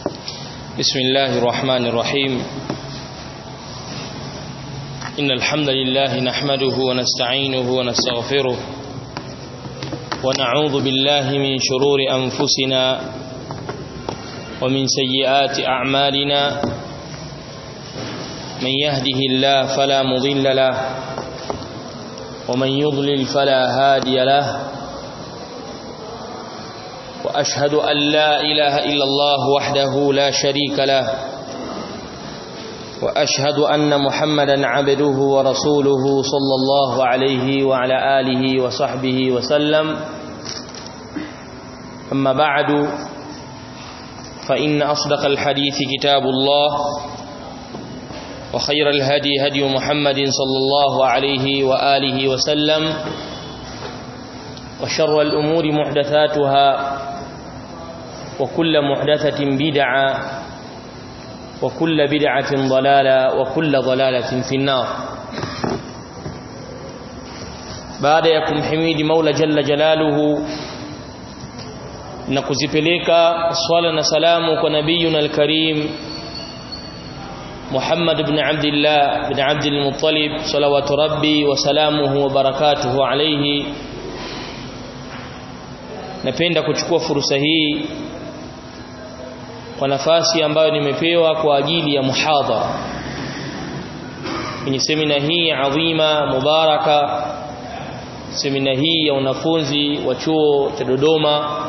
بسم الله الرحمن الرحيم إن الحمد لله نحمده ونستعينه ونستغفره ونعوذ بالله من شرور أنفسنا ومن سيئات أعمالنا من يهده الله فلا مضل له ومن يضلل فلا هادي له وأشهد أن لا إله إلا الله وحده لا شريك له وأشهد أن محمدا عبده ورسوله صلى الله عليه وعلى آله وصحبه وسلم أما بعد فإن أصدق الحديث كتاب الله وخير الهدي هدي محمد صلى الله عليه وآله وسلم وشر الأمور محدثاتها وكل محدثة بدعة وكل بدعة ضلالة وكل ضلالة في النار بعد يكم حميد مولى جل جلاله نكزipeleka swala na salamu kwa nabiyuna alkarim Muhammad ibn Abdullah ibn Abdul Muttalib salawatu rabbi wa salamuhu wa barakatuhu alayhi napenda kuchukua fursa hii kwa nafasi ambayo nimepewa kwa ajili ya muhadhara kwenye semina hii adhima mubaraka semina hii ya wanafunzi wa chuo cha Dodoma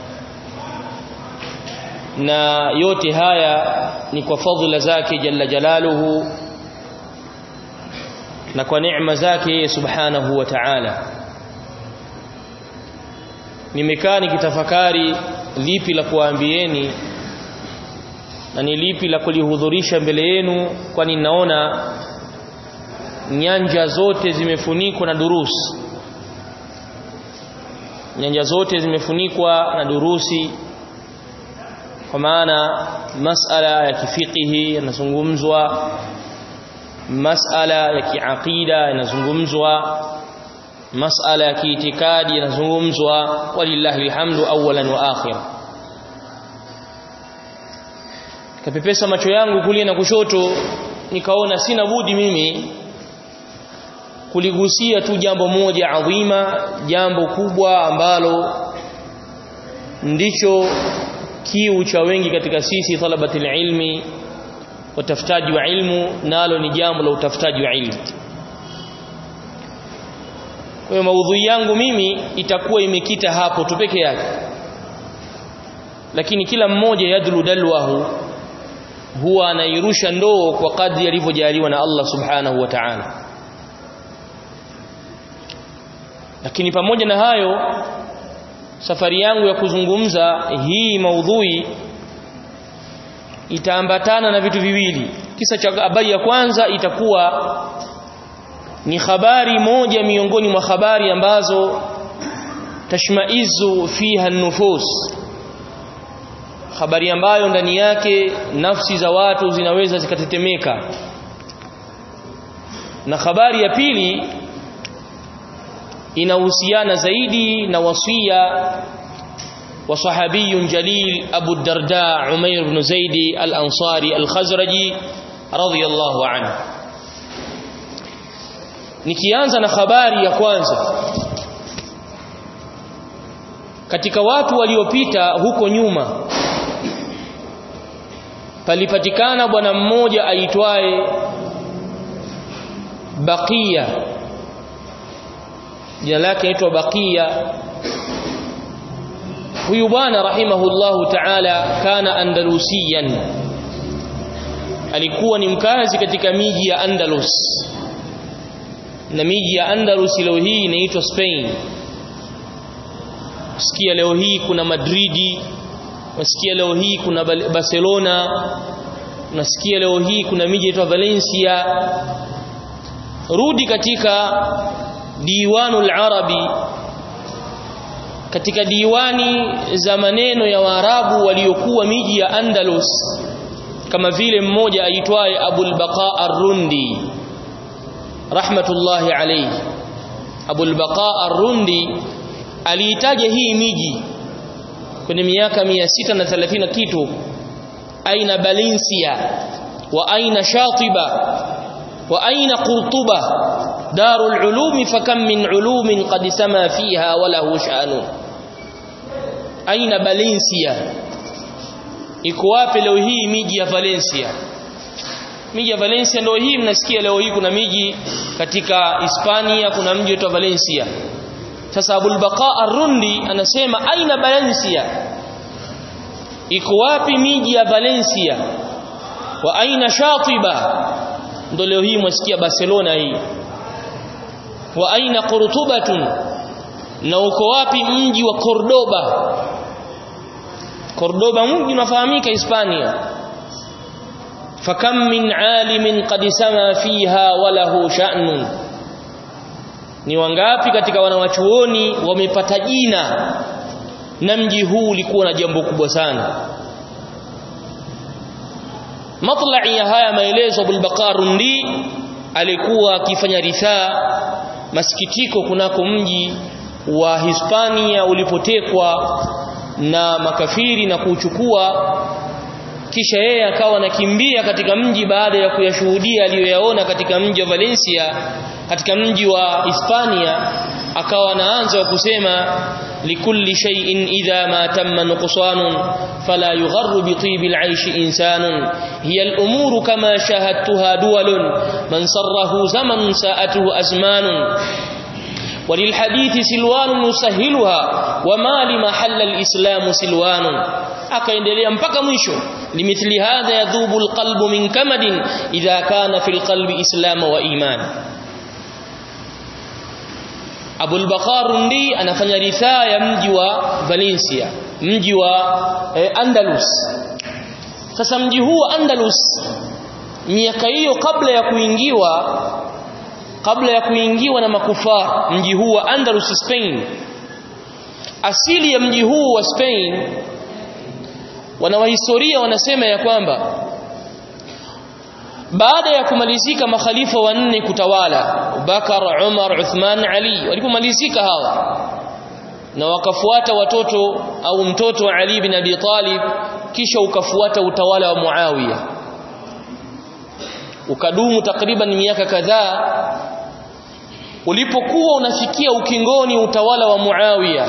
na yote haya ni kwa fadhila zake jalla jalaluhu na kwa neema zake subhanahu wa ta'ala nimekaa nikitafakari lipi la kuambieni na ni lipi la kulihudhurisha mbele yenu kwani naona nyanja zote zimefunikwa na durusi nyanja zote zimefunikwa na durusi kwa maana masala ya kifikihi yanazungumzwa masala ya kiaqida yanazungumzwa masala ya kiitikadi yanazungumzwa walillahi alhamdu awalan wa akhir kapepesa macho yangu kulia na kushoto nikaona sina budi mimi kuligusia tu jambo moja adhima jambo kubwa ambalo ndicho kiu cha wengi katika sisi talabatil ilmi watafutaji wa ilmu nalo ni jambo la utafutaji wa ilmu kwa hiyo maudhui yangu mimi itakuwa imekita hapo tu peke yake lakini kila mmoja yadlu dalwahu huwa anairusha ndoo kwa kadri alivyojaliwa na Allah subhanahu wa ta'ala lakini pamoja na hayo safari yangu ya kuzungumza hii maudhui itaambatana na vitu viwili kisa cha habari ya kwanza itakuwa ni habari moja miongoni mwa habari ambazo tashmaizu fiha nufus habari ambayo ndani yake nafsi za watu zinaweza zikatetemeka na habari ya pili inahusiana zaidi na wasia wa sahabiyun jalil Abu Darda Umair ibn Zaidi al-Ansari al-Khazraji radiyallahu anhu nikianza na habari ya kwanza katika watu waliopita huko nyuma palipatikana bwana mmoja aitwaye Baqiya jina lake aitwa Baqiya huyu bwana rahimahullahu ta'ala kana andalusiyan alikuwa ni mkazi katika miji ya Andalus na miji ya Andalus leo hii inaitwa Spain sikia leo hii kuna Madridi unasikia leo hii kuna Barcelona unasikia leo hii kuna miji inaitwa Valencia rudi katika diwanul arabi katika diwani za maneno ya waarabu waliokuwa miji ya Andalus kama vile mmoja aitwaye Abul Baqa Ar-Rundi rahmatullahi alayhi Abul Baqa Ar-Rundi aliitaja hii miji kwenye miaka 630 kitu aina Valencia wa aina Shatiba wa aina Qurtuba darul ulumi fakam min ulumin qad sama fiha wa lahu sha'nu aina Valencia iko wapi leo hii miji ya Valencia miji ya Valencia ndio hii mnasikia leo hii kuna miji katika Hispania kuna mji wa Valencia sasa Abul Baqa Ar-Rundi anasema aina Valencia iko wapi miji ya Valencia wa aina Shatiba ndio leo hii mwasikia Barcelona hii wa aina Qurtubatun na uko wapi mji wa Cordoba Cordoba mji unafahamika Hispania fakam min alimin qad sama fiha wa lahu sha'nun ni wangapi katika wanawachuoni wamepata jina na mji huu ulikuwa na jambo kubwa sana matla'i ya haya maelezo Abul Baqarundi alikuwa akifanya rithaa masikitiko kunako mji wa Hispania ulipotekwa na makafiri na kuuchukua kisha yeye akawa anakimbia katika mji baada ya kuyashuhudia aliyoyaona katika mji wa Valencia katika mji wa Hispania akawa anaanza kusema likulli shay'in idha ma tamma nuqsanun fala yugharru bi tibil 'ayshi insanun hiya al-umuru kama shahadtuha duwalun man sarrahu zamanun sa'atuhu azmanun وللحديث سلوان يسهلها وما لمحل الإسلام سلوان akaendelea mpaka mwisho limithli hadha yadhubu alqalbu min kamadin idha kana fil qalbi islam wa iman Abul Baqarundi anafanya rithaa ya mji wa Valencia mji wa eh, Andalus sasa mji huu Andalus miaka hiyo kabla ya kuingiwa kabla ya kuingiwa na makufar mji huu wa Andalus Spain asili ya mji huu wa Spain wanawahistoria wanasema ya kwamba baada ya kumalizika makhalifa wanne kutawala Bakar, Umar, Uthman, Ali walipomalizika hawa na wakafuata watoto au mtoto wa Ali bin Abi Talib kisha ukafuata utawala wa Muawiya ukadumu takriban miaka kadhaa ulipokuwa unafikia ukingoni utawala wa Muawiya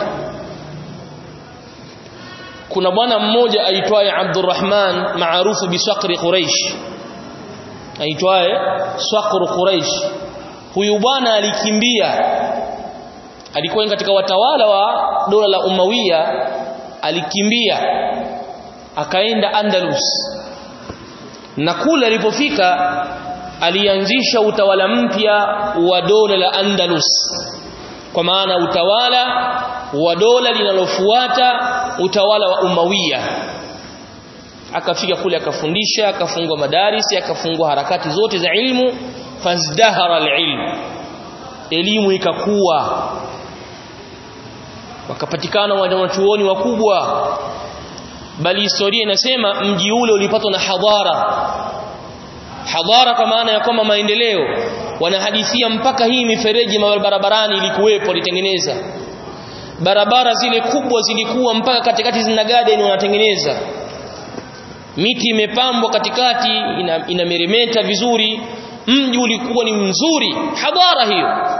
kuna bwana mmoja aitwaye Abdurrahman maarufu bisaqri Quraish aitwaye Saqr Quraish huyu bwana alikimbia alikuwa katika watawala wa dola la Umawiya alikimbia akaenda Andalus na kule alipofika alianzisha utawala mpya wa dola la Andalus kwa maana utawala wa dola linalofuata utawala wa Umawiya akafika kule akafundisha akafungua madarisi akafungua harakati zote za ilmu fazdahara alilm elimu ikakua wakapatikana wanachuoni wakubwa bali historia inasema mji ule ulipatwa na hadhara hadhara kwa maana ya kwamba maendeleo wanahadithia mpaka hii mifereji barabarani ilikuwepo walitengeneza barabara zile kubwa zilikuwa mpaka katikati zina garden wanatengeneza miti imepambwa katikati ina, inameremeta vizuri mji ulikuwa ni mzuri hadhara hiyo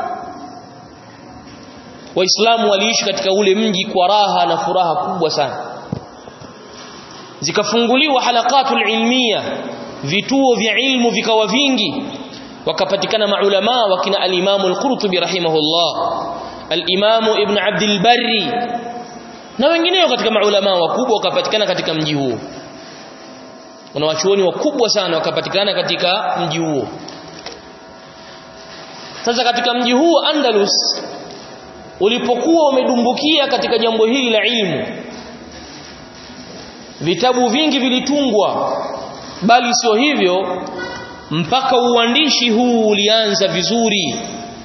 waislamu waliishi katika ule mji kwa raha na furaha kubwa sana zikafunguliwa halaqatul ilmiya vituo vya ilmu vikawa vingi wakapatikana maulama wakina al-Imam al-Qurtubi rahimahullah al-Imam Ibn Abd al-Barri na wengineo katika maulama wakubwa wakapatikana katika mji huo kuna wachuoni wakubwa sana wakapatikana katika mji huo sasa katika mji huu Andalus ulipokuwa umedumbukia katika jambo hili la ilmu vitabu vingi vilitungwa bali sio hivyo mpaka uandishi huu ulianza vizuri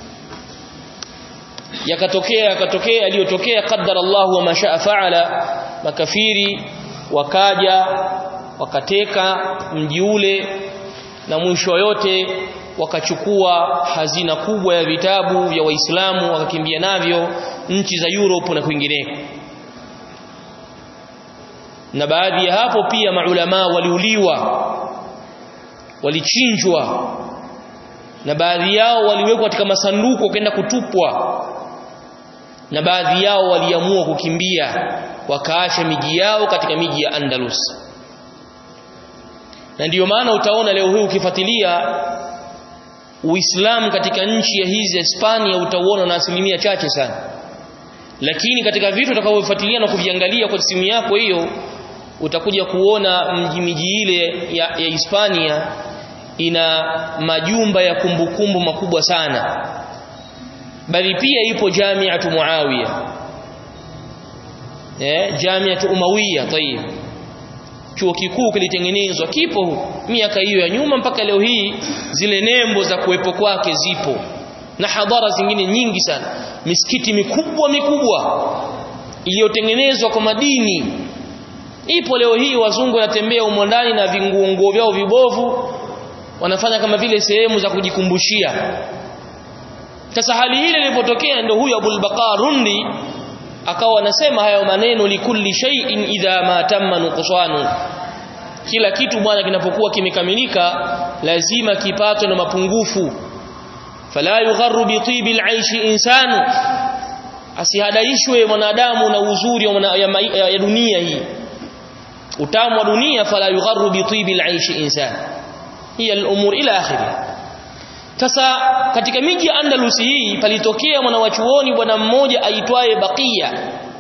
yakatokea yakatokea aliyotokea qaddara Allah wa mashaa faala makafiri wakaja wakateka mji ule na mwisho yote wakachukua hazina kubwa ya vitabu vya waislamu wakakimbia navyo nchi za Europe na kwingineko na baadhi ya hapo pia maulama waliuliwa walichinjwa na baadhi yao waliwekwa katika masanduku wakaenda kutupwa na baadhi yao waliamua kukimbia wakaacha miji yao katika miji ya Andalus na ndiyo maana utaona leo hii ukifuatilia Uislamu katika nchi ya hizi Hispania utauona na asilimia chache sana lakini katika vitu utakavyofuatilia na kuviangalia kwa simu yako hiyo utakuja kuona mji miji ile ya, ya Hispania ina majumba ya kumbukumbu makubwa sana bali pia ipo Jamiatu Muawiya eh Jamiatu Umawiya tayib chuo kikuu kilitengenezwa kipo miaka hiyo ya nyuma mpaka leo hii zile nembo za kuwepo kwake zipo na hadhara zingine nyingi sana misikiti mikubwa mikubwa iliyotengenezwa kwa madini ipo leo hii wazungu wanatembea humo ndani na vinguo vyao vibovu wanafanya kama vile sehemu za kujikumbushia sasa hali hile ilipotokea ndio huyu Abul Baqar Rundi akawa anasema hayo maneno likulli shay'in idha ma tamma nuqsanu kila kitu bwana kinapokuwa kimekamilika lazima kipatwe na mapungufu fala yugharru bi tibil aishi insanu asihadaishwe mwanadamu na uzuri wa ya, ya, ya dunia hii utamu wa dunia fala yugharru bi tibil aishi insan hiya al-umur ila akhirih sasa katika miji ya Andalus hii palitokea mwanawachuoni bwana mmoja aitwaye Baqiya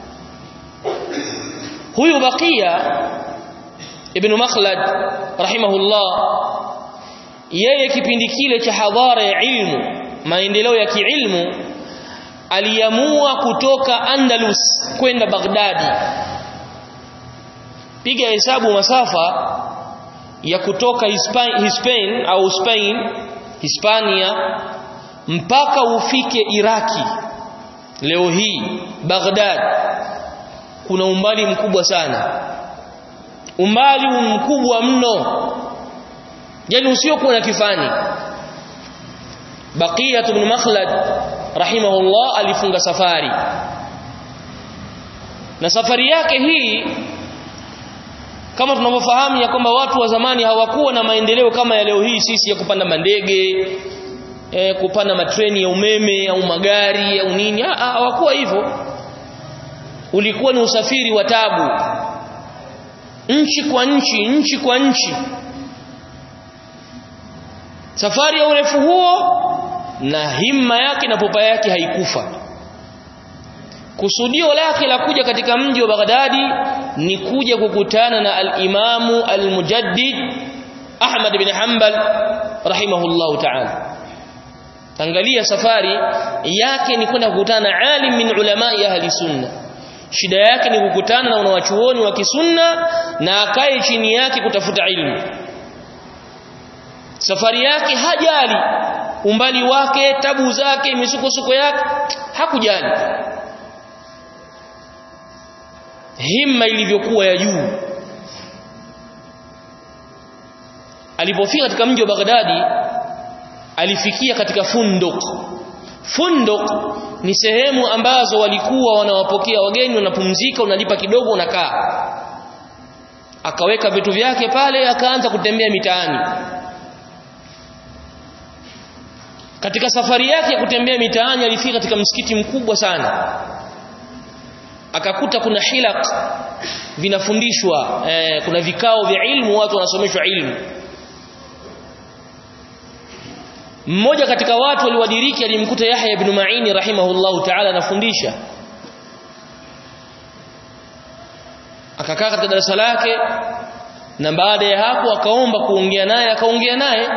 huyu Baqiya ibn Makhlad rahimahullah yeye kipindi kile cha hadhara ya ilmu maendeleo ya kiilmu aliamua kutoka Andalus kwenda Baghdadi piga hesabu masafa ya kutoka Hispain au Spain Hispania mpaka ufike Iraki leo hii Baghdad kuna umbali mkubwa sana umbali mkubwa mno yani usiokuwa na kifani Baqiyat ibn Makhlad rahimahullah alifunga safari na safari yake hii kama tunavyofahamu ya kwamba watu wa zamani hawakuwa na maendeleo kama ya leo hii sisi ya kupanda mandege e, kupanda matreni ya umeme au magari au nini hawakuwa hivyo ulikuwa ni usafiri wa tabu nchi kwa nchi nchi kwa nchi safari ya urefu huo na himma yake na popa yake haikufa kusudio lake la kuja katika mji wa Baghdadi ni kuja kukutana na al-Imamu al-Mujaddid Ahmad bin Hanbal rahimahullahu ta'ala angalia safari yake ni kwenda kukutana na alim min ulama ya ahli sunna shida yake ni kukutana na wanawachuoni wa kisunna na akae chini yake kutafuta ilmu safari yake hajali umbali wake tabu zake misukosuko yake hakujali himma ilivyokuwa ya juu alipofika katika mji wa Baghdadi alifikia katika funduk funduk ni sehemu ambazo walikuwa wanawapokea wageni wanapumzika unalipa kidogo unakaa akaweka vitu vyake pale akaanza kutembea mitaani katika safari yake ya kutembea mitaani alifika katika msikiti mkubwa sana akakuta kuna hilaq vinafundishwa eh, kuna vikao vya ilmu watu wanasomeshwa ilmu mmoja katika watu waliwadiriki alimkuta Yahya ibn Ma'in rahimahullahu ta'ala anafundisha akakaa katika darasa lake na baada ya hapo akaomba kuongea naye akaongea naye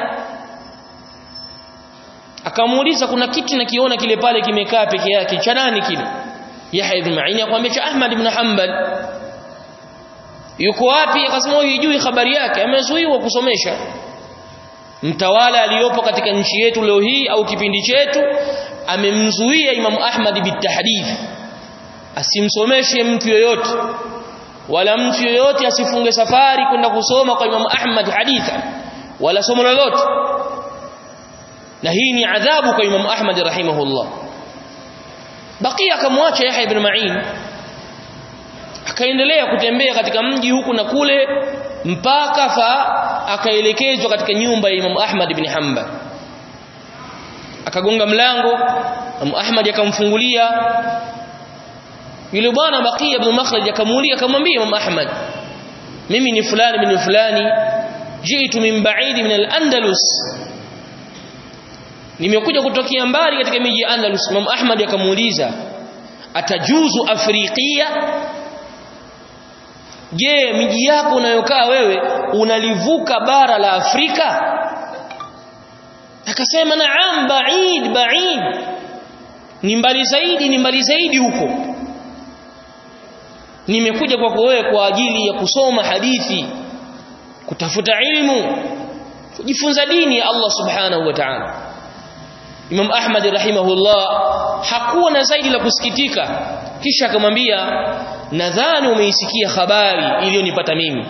akamuuliza kuna kitu nakiona kile pale kimekaa peke yake cha nani kile Yahya ibn Ma'in akamwambia cha Ahmad ibn Hanbal yuko wapi akasema hujui habari yake amezuiwa kusomesha mtawala aliyopo katika nchi yetu leo hii au kipindi chetu amemzuia Imam Ahmad bitahdith asimsomeshe mtu yoyote wala mtu yoyote asifunge safari kwenda kusoma kwa Imam Ahmad haditha wala somo lolote na hii ni adhabu kwa Imam Ahmad rahimahullah bakia akamwacha Yahya ibn Ma'in akaendelea kutembea katika mji huku na kule mpaka fa akaelekezwa katika nyumba ya Imam Ahmad ibn Hanbal akagonga mlango Imam Ahmad akamfungulia yule bwana Baqiya ibn Makhlad akamuulia akamwambia Imam Ahmad mimi ni fulani bin fulani jitu min ba'id min al-Andalus nimekuja kutokea mbali katika miji ya Andalus Imam Ahmad akamuuliza atajuzu afrikia je miji yako unayokaa wewe unalivuka bara la Afrika akasema naam ba'id ba'id ni mbali zaidi ni mbali zaidi huko nimekuja kwako wewe kwa ajili ya kusoma hadithi kutafuta ilmu kujifunza dini ya Allah subhanahu wa ta'ala Imam Ahmad rahimahullah hakuwa na zaidi la kusikitika kisha akamwambia nadhani umeisikia habari iliyonipata mimi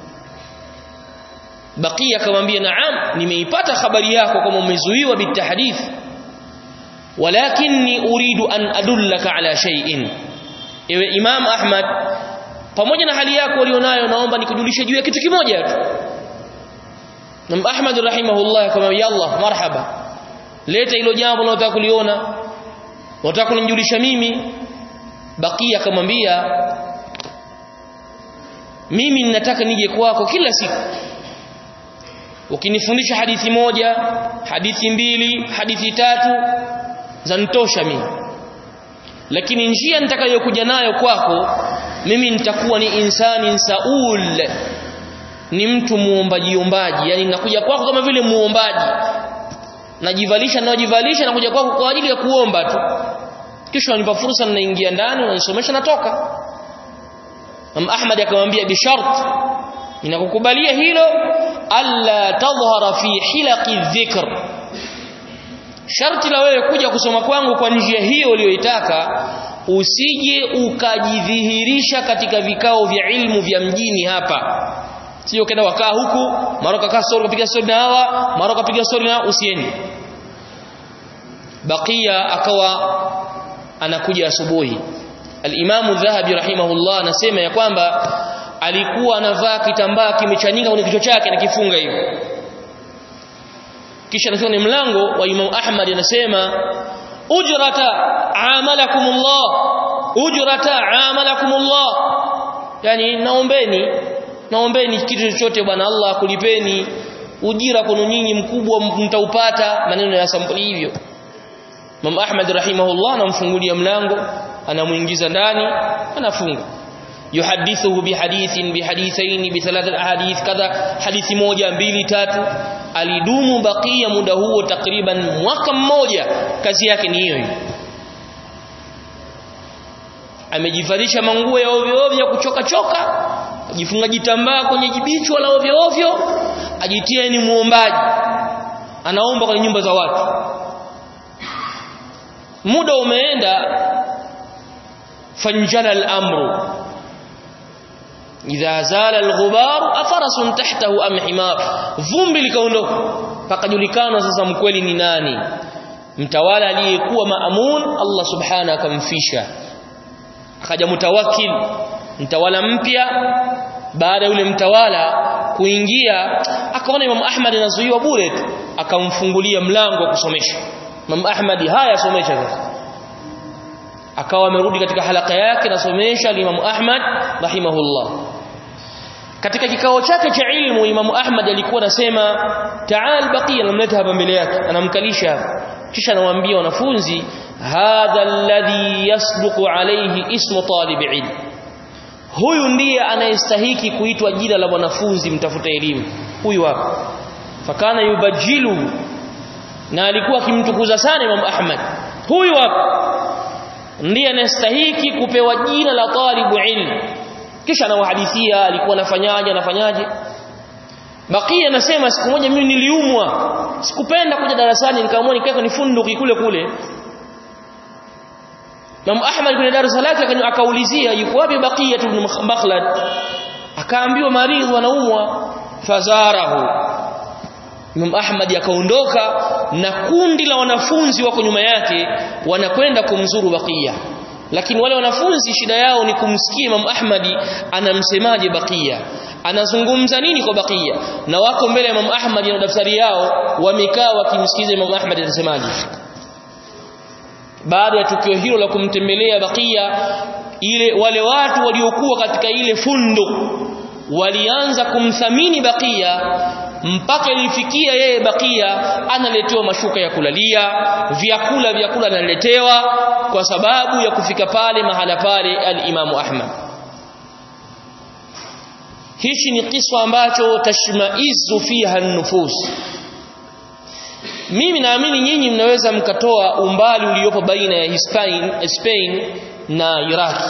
Bakia akamwambia naam nimeipata habari yako kama umezuiwa bitahdith walakinni uridu an adullaka ala shay'in ewe Imam Ahmad pamoja na hali yako ulionayo naomba nikujulishe juu ya kitu kimoja tu Imam Ahmad rahimahullah akamwambia Allah marhaba leta hilo jambo unalotaka kuliona unataka kunijulisha mimi Bakia akamwambia mimi ninataka nije kwako kila siku ukinifundisha hadithi moja hadithi mbili hadithi tatu zanitosha mimi lakini njia nitakayokuja nayo kwako mimi nitakuwa ni insani saul ni mtu muombaji ombaji yani nakuja kwako kama vile muombaji najivalisha najivalisha nakuja kwako kwa ajili ya kuomba tu kisha unanipa fursa ninaingia ndani unanisomesha natoka Imam Ahmad akamwambia bi shart ninakukubalia hilo alla tadhhara fi hilaqi dhikr sharti la wewe kuja kusoma kwangu kwa njia hiyo uliyoitaka usije ukajidhihirisha katika vikao vya ilmu vya mjini hapa sio kenda wakaa huku mara kakaa story kupiga story na hawa mara kapiga story na usiende bakia akawa anakuja asubuhi al-Imam Dhahabi rahimahullah anasema ya kwamba alikuwa anavaa kitambaa kimechanika kwenye kichwa chake na kifunga hivyo kisha anasema ni mlango wa Imam Ahmad anasema ujrata amalakumullah ujrata amalakumullah yani naombeni naombeni kitu chochote bwana Allah akulipeni ujira kwenu nyinyi mkubwa mtaupata maneno ya sampuli hivyo Imam Ahmad rahimahullah anamfungulia mlango anamuingiza ndani anafunga yuhadithuhu bihadithin bihadithaini bithalathat ahadith kadha hadithi moja mbili tatu alidumu bakia muda huo takriban mwaka mmoja kazi yake ni hiyo amejivalisha manguo ya ovyo ovyo kuchoka choka ajifunga jitambaa kwenye jibichwa la ovyo ovyo ajitia ni muombaji anaomba kwenye nyumba za watu muda umeenda fanjala al-amru idha zala al-ghubar afarasun tahtahu am himar vumbi likaondoka pakajulikana sasa mkweli ni nani mtawala aliyekuwa maamun Allah subhanahu akamfisha akaja mutawakkil mtawala mpya baada yule mtawala kuingia akaona Imam Ahmad anazuiwa bure tu akamfungulia mlango wa kusomesha Imam Ahmad haya somesha sasa akawa amerudi katika halaka yake nasomesha Imam Ahmad rahimahullah katika kikao chake cha ilmu Imam Ahmad alikuwa anasema ta'al baqiya namleta hapa mbele yake anamkalisha hapa kisha anawaambia wanafunzi hadha alladhi yasduqu alayhi ismu talib ilm huyu ndiye anayestahiki kuitwa jina la mwanafunzi mtafuta elimu huyu hapa fakana yubajilu na alikuwa akimtukuza sana Imam Ahmad huyu hapa ndiye anastahiki kupewa jina la talibu ilm kisha anawahadithia alikuwa anafanyaje anafanyaje Bakia anasema siku moja mimi niliumwa sikupenda kuja darasani nikaamua nikae kwenye funduki kule kule Imam Ahmad kwenye darasa lake akaulizia yuko wapi Bakia ibn Makhlad akaambiwa maridhi anaumwa fazarahu Imam Ahmad akaondoka na kundi la wanafunzi wako nyuma yake wanakwenda kumzuru Bakia lakini wale wanafunzi shida yao ni kumsikia Imam Ahmadi anamsemaje Bakia anazungumza nini kwa Bakia na wako mbele ya Imam Ahmadi na daftari yao wamekaa wakimsikiza Imam Ahmadi anasemaje baada ya tukio hilo la kumtembelea Bakia ile wale watu waliokuwa katika ile fundo walianza kumthamini Bakia mpaka ilifikia yeye Bakia analetewa mashuka ya kulalia vyakula vyakula analetewa kwa sababu ya kufika pale mahala pale al-Imam Ahmad hichi ni kisa ambacho tashmaizu fiha nufus mimi naamini nyinyi mnaweza mkatoa umbali uliopo baina ya Spain, Spain na Iraki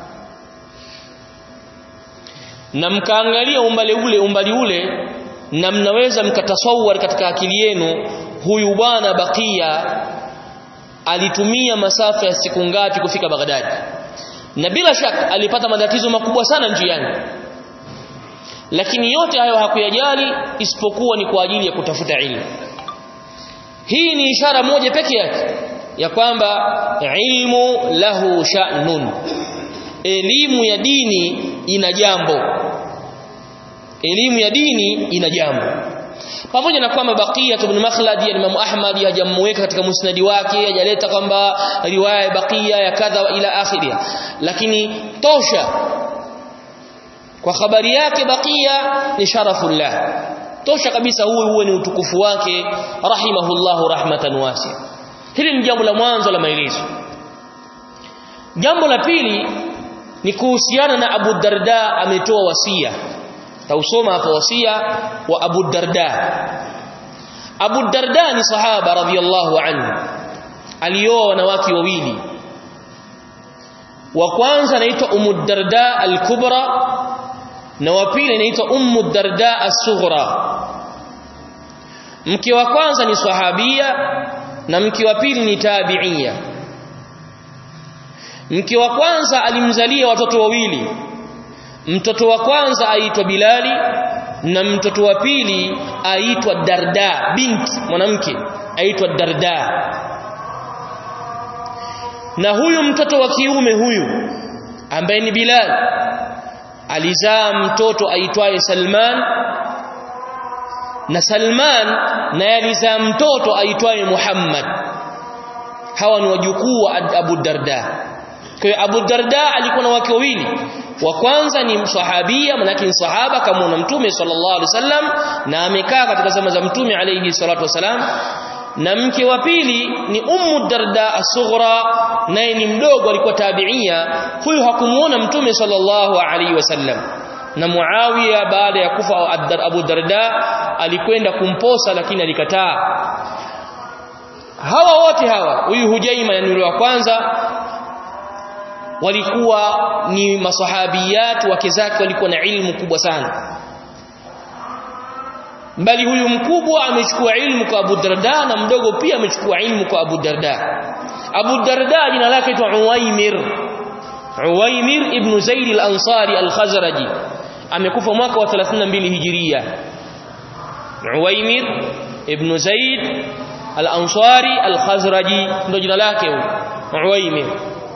na mkaangalia umbali ule umbali ule na mnaweza mkatasawar katika akili yenu huyu bwana Bakia alitumia masafa ya siku ngapi kufika Baghdad na bila shaka alipata matatizo makubwa sana njiani lakini yote hayo hakuyajali isipokuwa ni kwa ajili ya kutafuta ilmu hii ni ishara moja peke yake ya kwamba ilmu lahu sha'nun elimu ya dini ina jambo elimu ya dini ina jambo pamoja na kwamba Baqiya ibn Makhlad ya Imam Ahmad hajamweka katika musnadi wake hajaleta kwamba riwaya ya Baqiya ya kadha ila akhiri lakini tosha kwa habari yake Baqiya ni sharafullah tosha kabisa huyu huwe ni utukufu wake rahimahullahu rahmatan wasi hili ni jambo la mwanzo la maelezo jambo la pili ni kuhusiana na Abu Darda ametoa wasia tausoma hapo wasia wa Abu Darda Abu Darda ni sahaba radhiyallahu anhu alioa wanawake wawili wa kwanza anaitwa Ummu Darda al-Kubra na wa pili anaitwa Ummu Darda as-Sughra mke wa kwanza ni sahabia na mke wa pili ni tabi'ia mke wa kwanza alimzalia watoto wawili mtoto wa kwanza aitwa Bilali na mtoto wa pili aitwa Darda binti mwanamke aitwa Darda na huyu mtoto wa kiume huyu ambaye ni Bilal alizaa mtoto aitwaye Salman na Salman naye alizaa mtoto aitwaye Muhammad hawa ni wajukuu wa Abu Darda kwa hiyo Abu Darda alikuwa na wake wawili wa kwanza ni sahabia manake ni sahaba kama na mtume sallallahu alaihi wasallam na amekaa katika zama za mtume alayhi salatu wasalam na mke wa pili ni ummu darda as-sughra naye ni mdogo alikuwa tabiia huyu hakumuona mtume sallallahu alaihi wasallam na Muawiya baada ya kufa Abu Darda alikwenda kumposa lakini alikataa hawa wote hawa huyu Hujaima ni yule wa kwanza walikuwa ni masahabiyat wake zake walikuwa na ilmu kubwa sana bali huyu mkubwa amechukua ilmu kwa Abu Darda na mdogo pia amechukua ilmu kwa Abu Darda Abu Darda jina lake ni Uwaimir Uwaimir ibn Zaid al-Ansari al-Khazraji amekufa mwaka wa 32 Hijiria Uwaimir ibn Zaid al-Ansari al-Khazraji ndio jina lake huyo Uwaimir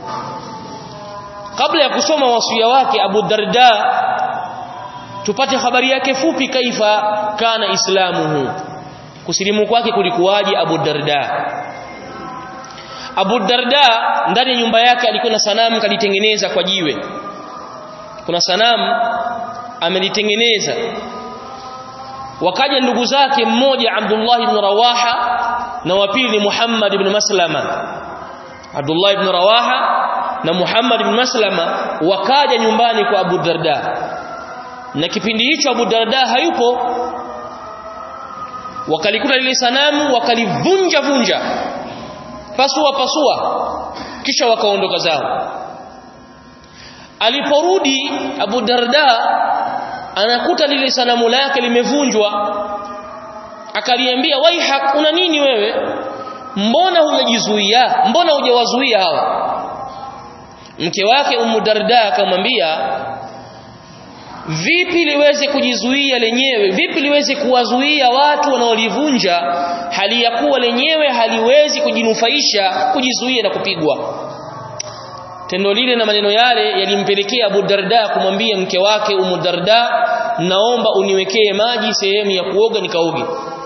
kabla ya kusoma wasia wake Abu Darda tupate habari yake fupi kaifa kana islamuhu kusilimu kwake kulikuwaje Abu Darda Abu Darda ndani ya nyumba yake alikuwa na sanamu kalitengeneza kwa jiwe kuna sanamu amelitengeneza wakaja ndugu zake mmoja Abdullah ibn Rawaha na wa pili Muhammad ibn Maslama Abdullah ibn Rawaha na Muhammad ibn Maslama wakaja nyumbani kwa Abu Darda na kipindi hicho Abu Darda hayupo wakalikuta lile sanamu wakalivunja vunja pasua pasua kisha wakaondoka zao aliporudi Abu Darda anakuta lile sanamu lake limevunjwa akaliambia waihak una nini wewe mbona hujajizuia mbona hujawazuia hawa mke wake Ummu Darda akamwambia vipi liweze kujizuia lenyewe vipi liweze kuwazuia watu wanaolivunja hali ya kuwa lenyewe haliwezi kujinufaisha kujizuia na kupigwa tendo lile na maneno yale yalimpelekea Abu Darda kumwambia mke wake Umu Darda naomba uniwekee maji sehemu ya kuoga nikaoge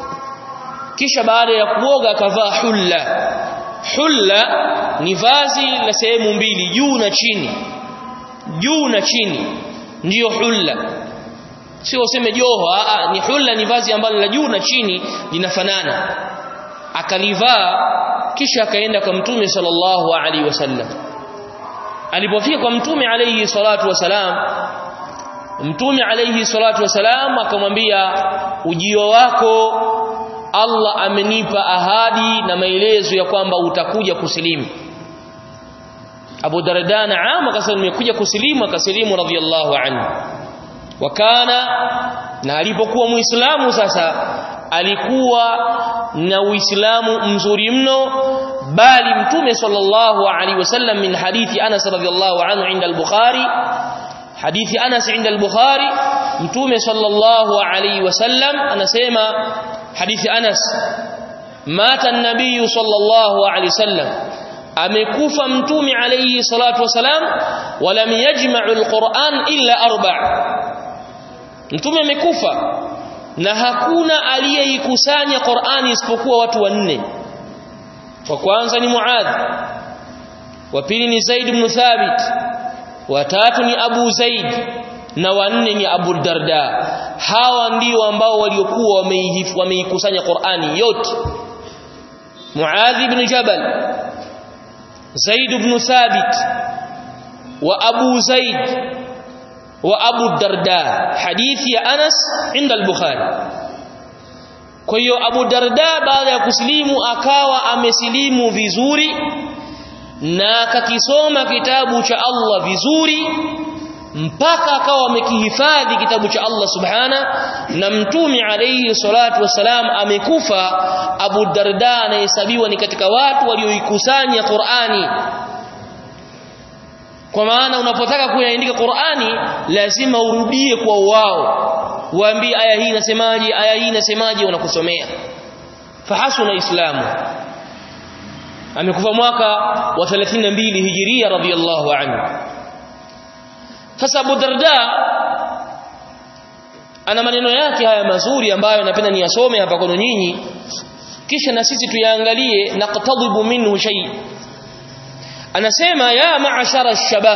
kisha baada ya kuoga akavaa hulla hulla ni vazi la sehemu mbili juu na chini juu na chini ndiyo hulla sio useme joho a ni hulla ni vazi ambalo la juu na chini linafanana akalivaa kisha akaenda kwa mtume sallallahu alaihi wasallam alipofika kwa mtume alayhi salatu wasalam mtume alayhi salatu wasalam akamwambia ujio wako Allah amenipa ahadi na maelezo ya kwamba utakuja kusilimu Abu Darda naam akasema nimekuja kusilimu akasilimu radhiyallahu anhu wakana na alipokuwa muislamu sasa alikuwa na uislamu mzuri mno bali mtume sallallahu alaihi wasallam min hadithi Anas radhiyallahu anhu inda al-Bukhari hadithi Anas inda al-Bukhari mtume sallallahu alaihi wasallam anasema hadithi Anas mata an-nabiy sallallahu alaihi wasallam amekufa mtume alayhi salatu wasalam walam yajma'u al-Qur'an illa arba' mtume amekufa na hakuna aliyeikusanya Qur'ani isipokuwa watu wanne wa kwanza ni Muadh wa pili ni Zaid ibn Thabit wa tatu ni Abu Zaid na wanne ni Abu Darda hawa ndio ambao waliokuwa wameikusanya Qur'ani yote Muadh ibn Jabal Zaid ibn Thabit wa Abu Zaid wa Abu Darda hadithi ya Anas inda al-Bukhari kwa hiyo Abu Darda baada ya kusilimu akawa amesilimu vizuri na akakisoma kitabu cha Allah vizuri mpaka akawa amekihifadhi kitabu cha Allah subhana na mtume alayhi salatu wasalam amekufa Abu Darda anahesabiwa ni katika watu walioikusanya Qur'ani kwa maana unapotaka kuyaandika Qur'ani lazima urudie kwa wao waambie aya hii inasemaje aya hii inasemaje wanakusomea fahasuna islamu amekufa mwaka wa 32 hijiria radhiyallahu anhu sasa Abu Darda ana maneno yake haya mazuri ambayo napenda niyasome hapa kwenu nyinyi kisha na sisi tuyaangalie naqtadibu minhu shay anasema ya ma'ashara ash-shabab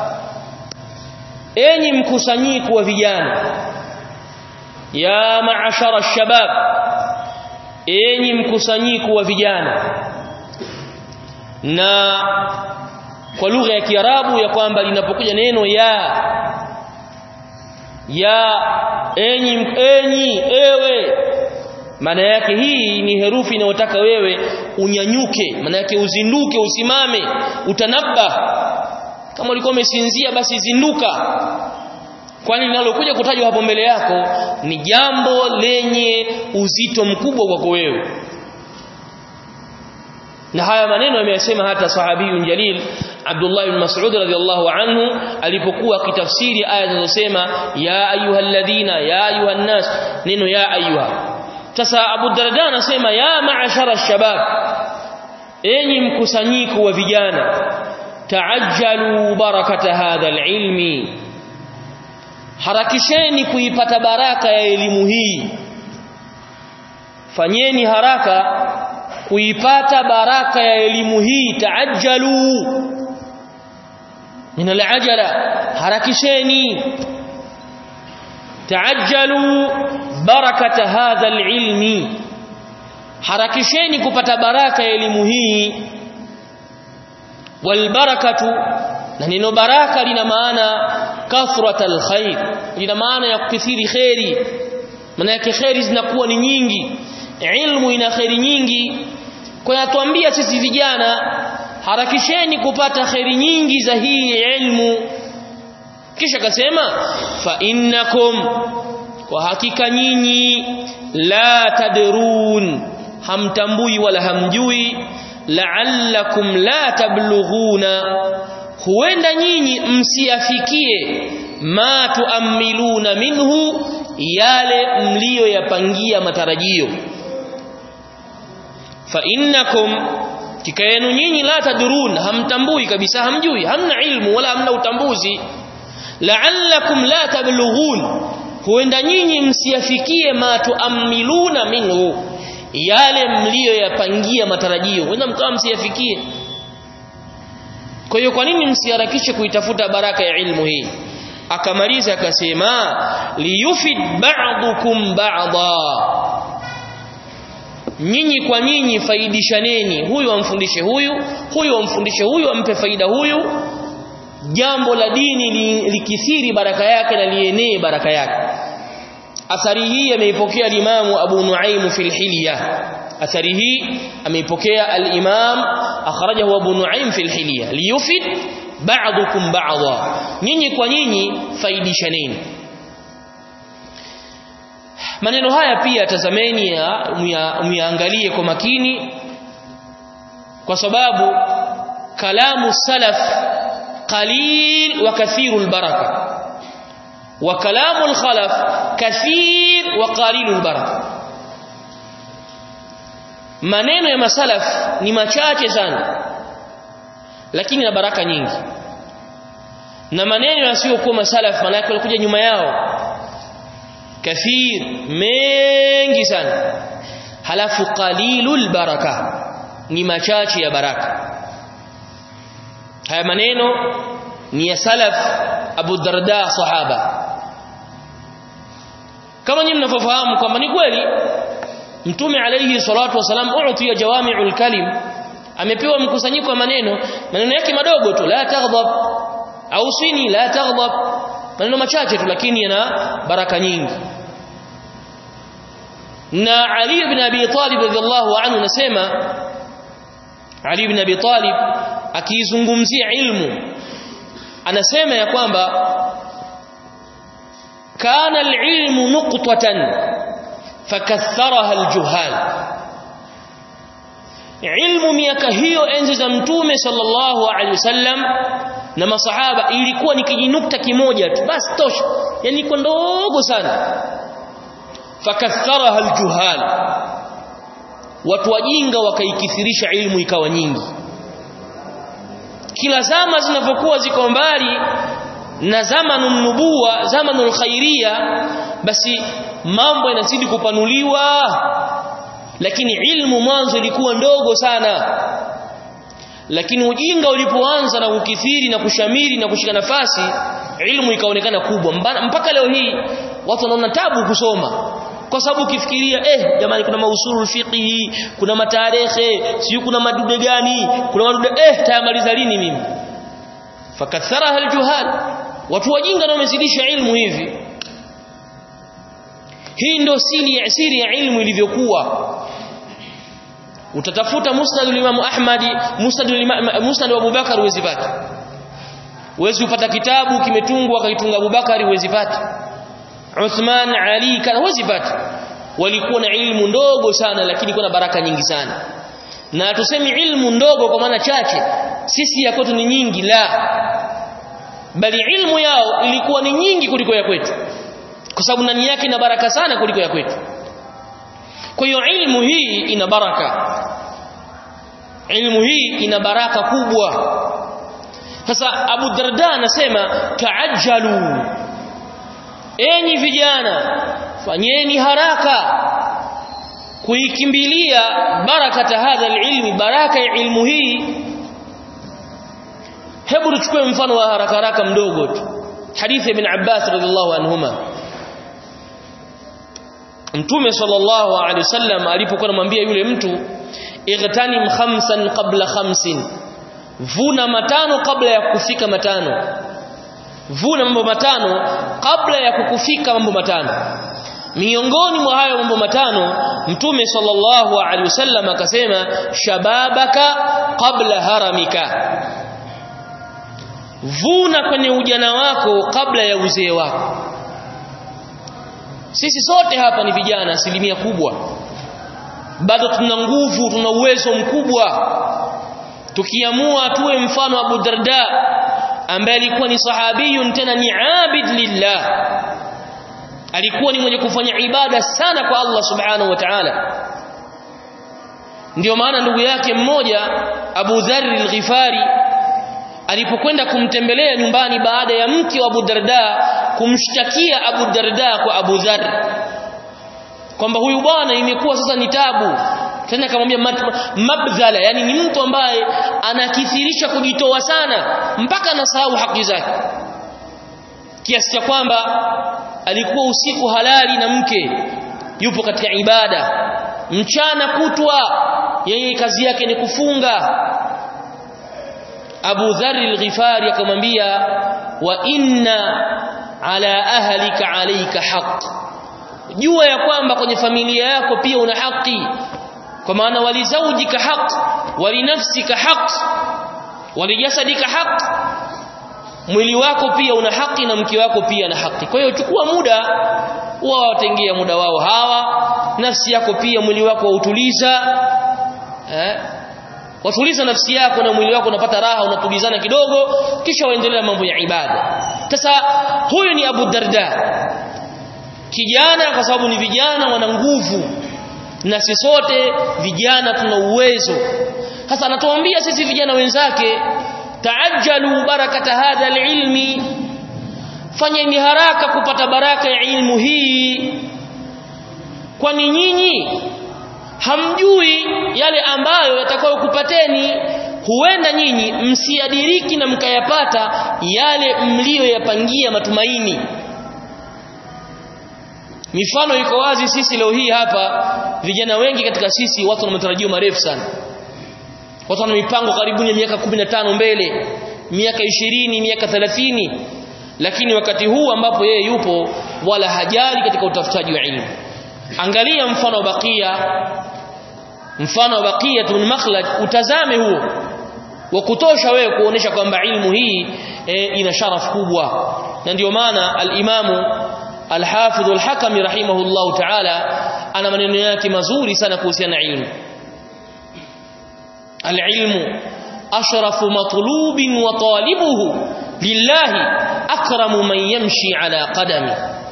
enyi mkusanyiko wa vijana ya ma'ashara ash-shabab enyi mkusanyiko wa vijana na kwa lugha ya Kiarabu ya kwamba linapokuja neno ya ya enyi enyi ewe maana yake hii ni herufi inayotaka wewe unyanyuke maana yake uzinduke usimame utanabba kama ulikuwa umesinzia basi zinduka kwani linalokuja kutajwa hapo mbele yako ni jambo lenye uzito mkubwa kwako wewe na haya maneno ameyasema hata sahabiyun jalil Abdullah ibn Mas'ud radhiyallahu anhu alipokuwa akitafsiri aya zinazosema ya ayyuhalladhina ya ayuhan nas neno ya ayuha sasa Abu Darda anasema ya ma'ashara shabab enyi mkusanyiko wa vijana taajjalu barakata hadha alilmi harakisheni kuipata baraka ya elimu hii fanyeni haraka kuipata baraka ya elimu hii taajjalu min alajala harakisheni taajjalu barakata hadha alilmi harakisheni kupata baraka ya elimu hii walbarakatu na neno baraka lina maana kathratal khair lina maana ya kukithiri khairi maana yake khairi zinakuwa ni nyingi ilmu ina khairi nyingi kwa yatuambia sisi vijana harakisheni kupata khairi nyingi za hii ilmu kisha akasema fa innakum kwa hakika nyinyi la tadrun hamtambui wala hamjui la'allakum la tablughuna huenda nyinyi msiafikie ma tuamiluna minhu yale mliyoyapangia matarajio fa innakum hakika yenu nyinyi la tadurun hamtambui kabisa hamjui hamna ilmu wala hamna utambuzi la'allakum la tablughun huenda nyinyi msiyafikie ma tuamiluna minhu yale mliyoyapangia matarajio huenda mkawa msiyafikie kwa hiyo kwa nini msiharakishe kuitafuta baraka ya ilmu hii akamaliza akasema liyufid ba'dukum ba'dha nyinyi kwa nyinyi faidishaneni huyu amfundishe huyu huyu amfundishe huyu ampe faida huyu jambo la dini li, likithiri baraka yake na lienee baraka yake athari hii ameipokea al-Imam Abu Nuaim fi al-Hilya athari hii ameipokea al-Imam akhrajahu Abu Nuaim fi al-Hilya liyufid ba'dukum ba'dha nyinyi kwa nyinyi faidishaneni maneno haya pia tazameni muyaangalie kwa makini kwa sababu kalamu salaf qalil wa kathirul baraka wa kalamul khalaf kathir wa qalilul baraka maneno ya masalaf ni machache sana lakini na baraka nyingi na maneno yasiyokuwa masalaf maana yake walikuja nyuma yao kathir mengi sana halafu qalilul baraka ni machache ya baraka haya maneno ni ya salaf Abu Darda sahaba kama nyinyi mnavyofahamu kwamba ni kweli mtume alayhi salatu wasalam uutiya jawami'ul kalim amepewa mkusanyiko wa maneno maneno yake madogo tu la taghdab au sini la taghdab maneno machache tu lakini yana baraka nyingi na Ali ibn Abi Talib radhiallahu anhu nasema Ali ibn Abi Talib akizungumzia ilmu anasema ya kwamba kana al-ilmu nuqtatan fakatharaha al-juhal ilmu miaka hiyo enzi za mtume sallallahu alaihi wasallam na masahaba ilikuwa ni kijinukta kimoja tu basi tosha yani iko ndogo sana fakatharaha aljuhal watu wajinga wakaikithirisha ilmu ikawa nyingi kila zama zinavyokuwa ziko mbali na zamanu nubuwa zamanu khairia basi mambo yanazidi kupanuliwa lakini ilmu mwanzo ilikuwa ndogo sana lakini ujinga ulipoanza na kukithiri na kushamiri na kushika nafasi ilmu ikaonekana kubwa mpaka leo hii watu wanaona tabu kusoma kwa sababu ukifikiria eh jamani kuna mausulul fiqhi kuna matarehe sio kuna madude gani kuna madude eh tayamaliza lini mimi fakatharaha aljuhal watu wajinga na wamezidisha ilmu hivi hii ndio siri ya siri ya ilmu ilivyokuwa utatafuta musnad al-Imam Ahmad musnad al-Imam musnad wa Abubakar uwezi pata uwezi upata kitabu kimetungwa akaitunga Abubakar uwezi pata Uthman Ali kana uwezi pata walikuwa na ilmu ndogo sana lakini kuna baraka nyingi sana na tusemi ilmu ndogo kwa maana chache sisi ya kwetu ni nyingi la bali ilmu yao ilikuwa ni nyingi kuliko ya kwetu kwa sababu ndani yake ina baraka sana kuliko ya kwetu kwa hiyo ilmu hii ina baraka ilmu hii ina baraka kubwa sasa Abu Darda anasema taajjalu enyi vijana fanyeni haraka kuikimbilia barakata hadha ilmi baraka ya ilmu hii hebu tuchukue mfano wa haraka haraka mdogo tu hadithi ibn Abbas radhiallahu anhuma Mtume sallallahu alaihi wasallam alipokuwa anamwambia yule mtu igtanim khamsan qabla khamsin vuna matano kabla ya kufika matano vuna mambo matano kabla ya kukufika mambo matano miongoni mwa hayo mambo matano mtume sallallahu alaihi wasallam akasema shababaka qabla haramika vuna kwenye ujana wako kabla ya uzee wako sisi sote hapa ni vijana asilimia kubwa bado tuna nguvu tuna uwezo mkubwa tukiamua tuwe mfano Abu Darda ambaye alikuwa ni sahabiyun tena ni abid lillah alikuwa ni mwenye kufanya ibada sana kwa Allah subhanahu wa ta'ala ndio maana ndugu yake mmoja Abu Dharr al-Ghifari alipokwenda kumtembelea nyumbani baada ya mke wa Abu Darda kumshtakia Abu Darda kwa Abu Dharr kwamba huyu bwana imekuwa sasa ni tabu tena akamwambia mabdhala yani ni mtu ambaye anakithirisha kujitoa sana mpaka anasahau haki zake kiasi cha kwamba alikuwa usiku halali na mke yupo katika ibada mchana kutwa yeye kazi yake ni kufunga Abu Dharr al-Ghifari akamwambia wa inna ala ahlika alayka haqq jua ya kwamba kwenye familia yako pia una haki kwa maana walizaujika haq walinafsika haq walijasadika haq mwili wako pia una haki na mke wako pia na haki kwa hiyo chukua muda wao watengea muda wao hawa nafsi yako pia mwili wako wautuliza eh watuliza nafsi yako na mwili wako unapata raha unatulizana kidogo kisha waendelea mambo ya ibada sasa huyu ni Abu Darda kijana kwa sababu ni vijana wana nguvu na sisi sote vijana tuna uwezo sasa anatuambia sisi vijana wenzake taajjalu barakata hadha alilmi fanyeni haraka kupata baraka ya ilmu hii kwani nyinyi hamjui yale ambayo yatakayokupateni huenda nyinyi msiadiriki na mkayapata yale mliyoyapangia matumaini mifano iko wazi sisi leo hii hapa vijana wengi katika sisi watu wana matarajio marefu sana watu wana mipango karibuni ya miaka 15 mbele miaka 20 miaka 30 lakini wakati huu ambapo yeye yupo wala hajali katika utafutaji wa ilmu angalia mfano wa bakia mfano wa bakia ibn makhlad utazame huo wa kutosha wewe kuonesha kwamba ilmu hii e, ina sharaf kubwa na ndio maana al-imamu Al-Hafidh Al-Hakami rahimahullahu ta'ala ana maneno yake mazuri sana kuhusiana na ilmu. Al-ilmu ashrafu matlubin wa talibuhu lillahi akramu man yamshi ala qadami.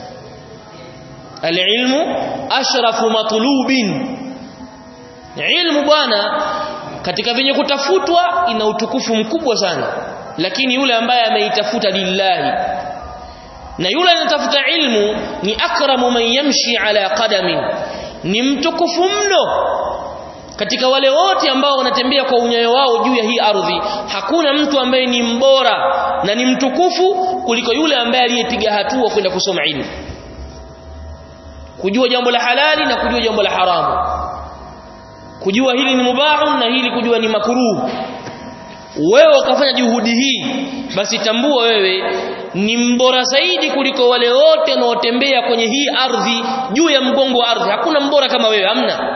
Al-ilmu ashrafu matlubin. Ilmu bwana katika venye kutafutwa ina utukufu mkubwa sana lakini yule ambaye ameitafuta lillahi na yule anatafuta ilmu ni akramu man yamshi ala qadamin ni mtukufu mno katika wale wote ambao wanatembea kwa unyayo wao juu ya hii ardhi hakuna mtu ambaye ni mbora na ni mtukufu kuliko yule ambaye aliyepiga hatua kwenda kusoma ilmu kujua jambo la halali na kujua jambo la haramu kujua hili ni mubahu na hili kujua ni makruh wewe ukafanya juhudi hii basi tambua wewe ni mbora zaidi kuliko wale wote wanaotembea kwenye hii ardhi juu ya mgongo wa ardhi hakuna mbora kama wewe hamna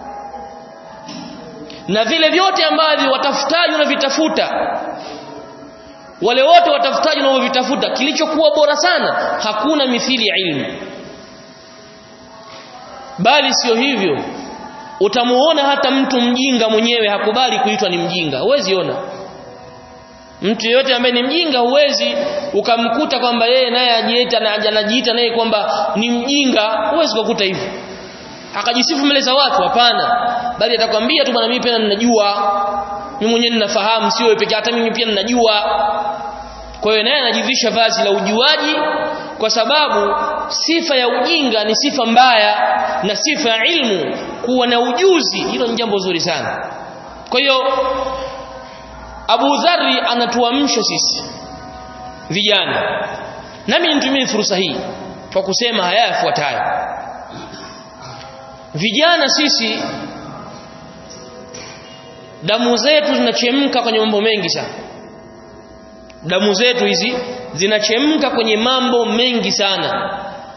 na vile vyote ambavyo watafutaji unavitafuta wale wote watafutaji wanaovitafuta kilichokuwa bora sana hakuna mithili ya ilmu bali sio hivyo utamuona hata mtu mjinga mwenyewe hakubali kuitwa ni mjinga huwezi ona mtu yeyote ambaye ni mjinga huwezi ukamkuta kwamba yeye naye ajiita na anajiita naye kwamba ni mjinga huwezi kukuta hivyo akajisifu mbele za watu hapana bali atakwambia tu bwana mimi pia ninajua mimi mwenyewe ninafahamu sio wewe pekee hata mimi pia ninajua kwa hiyo naye anajivisha vazi la ujuaji kwa sababu sifa ya ujinga ni sifa mbaya na sifa ya ilmu kuwa na ujuzi hilo ni jambo zuri sana kwa hiyo Abu Dharri anatuamsha sisi vijana nami nitumie fursa hii kwa kusema haya yafuatayo vijana sisi damu zetu zinachemka kwenye mambo mengi sana damu zetu hizi zinachemka kwenye mambo mengi sana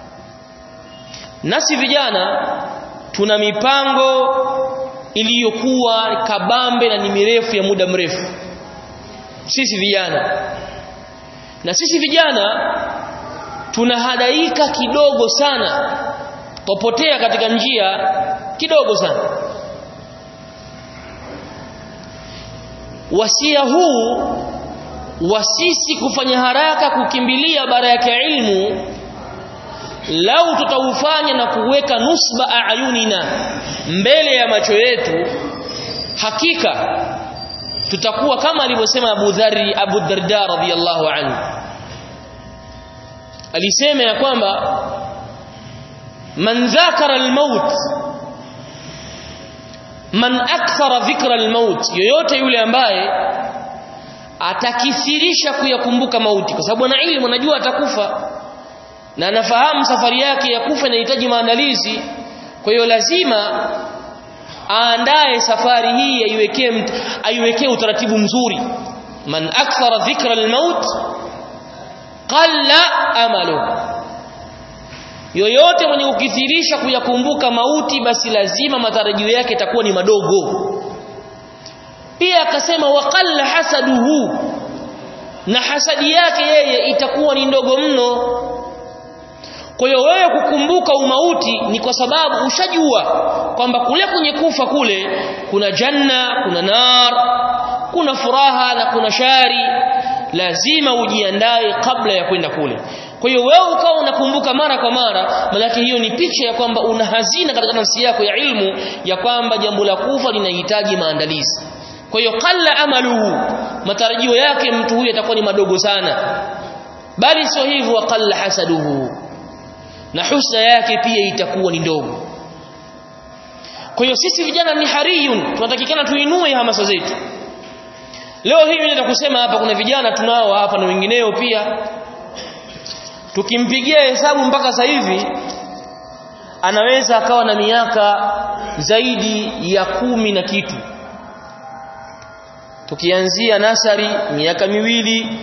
nasi vijana tuna mipango iliyokuwa kabambe na ni mirefu ya muda mrefu sisi vijana na sisi vijana tunahadaika kidogo sana popotea katika njia kidogo sana wasia huu wa sisi kufanya haraka kukimbilia baraka ya ilmu lau tutaufanya na kuweka nusba ayunina mbele ya macho yetu hakika tutakuwa kama alivyosema Abu Dharri Abu Darda radhiyallahu anhu alisema ya kwamba man dhakara al-maut man akthara dhikra al-maut yoyote yule ambaye atakithirisha kuyakumbuka mauti kwa sababu ana ilmu anajua atakufa na anafahamu safari yake ya kufa inahitaji maandalizi kwa hiyo lazima aandae safari hii aiwekee aiwekee utaratibu mzuri man akthara dhikra al-maut qalla amalu yoyote mwenye kukithirisha kuyakumbuka mauti basi lazima matarajio yake itakuwa ni madogo pia akasema waqalla hasaduhu na hasadi yake yeye itakuwa ni ndogo mno kwa hiyo wewe kukumbuka umauti ni kwa sababu ushajua kwamba kule kwenye kufa kule kuna janna kuna nar kuna furaha na kuna shari lazima ujiandae kabla ya kwenda kule kwa hiyo wewe ukawa unakumbuka mara kwa mara maana hiyo ni picha ya kwamba una hazina katika nafsi yako ya ilmu ya kwamba jambo la kufa linahitaji maandalizi kwa hiyo qalla amaluhu matarajio yake mtu huyu atakuwa ni madogo sana bali sio hivyo wa qalla hasaduhu na husna yake pia itakuwa ni ndogo kwa hiyo sisi vijana ni hariyun tunatakikana tuinue hamasa zetu leo hii mimi kusema hapa kuna vijana tunao hapa na wengineo pia tukimpigia hesabu mpaka sasa hivi anaweza akawa na miaka zaidi ya kumi na kitu tukianzia nasari miaka miwili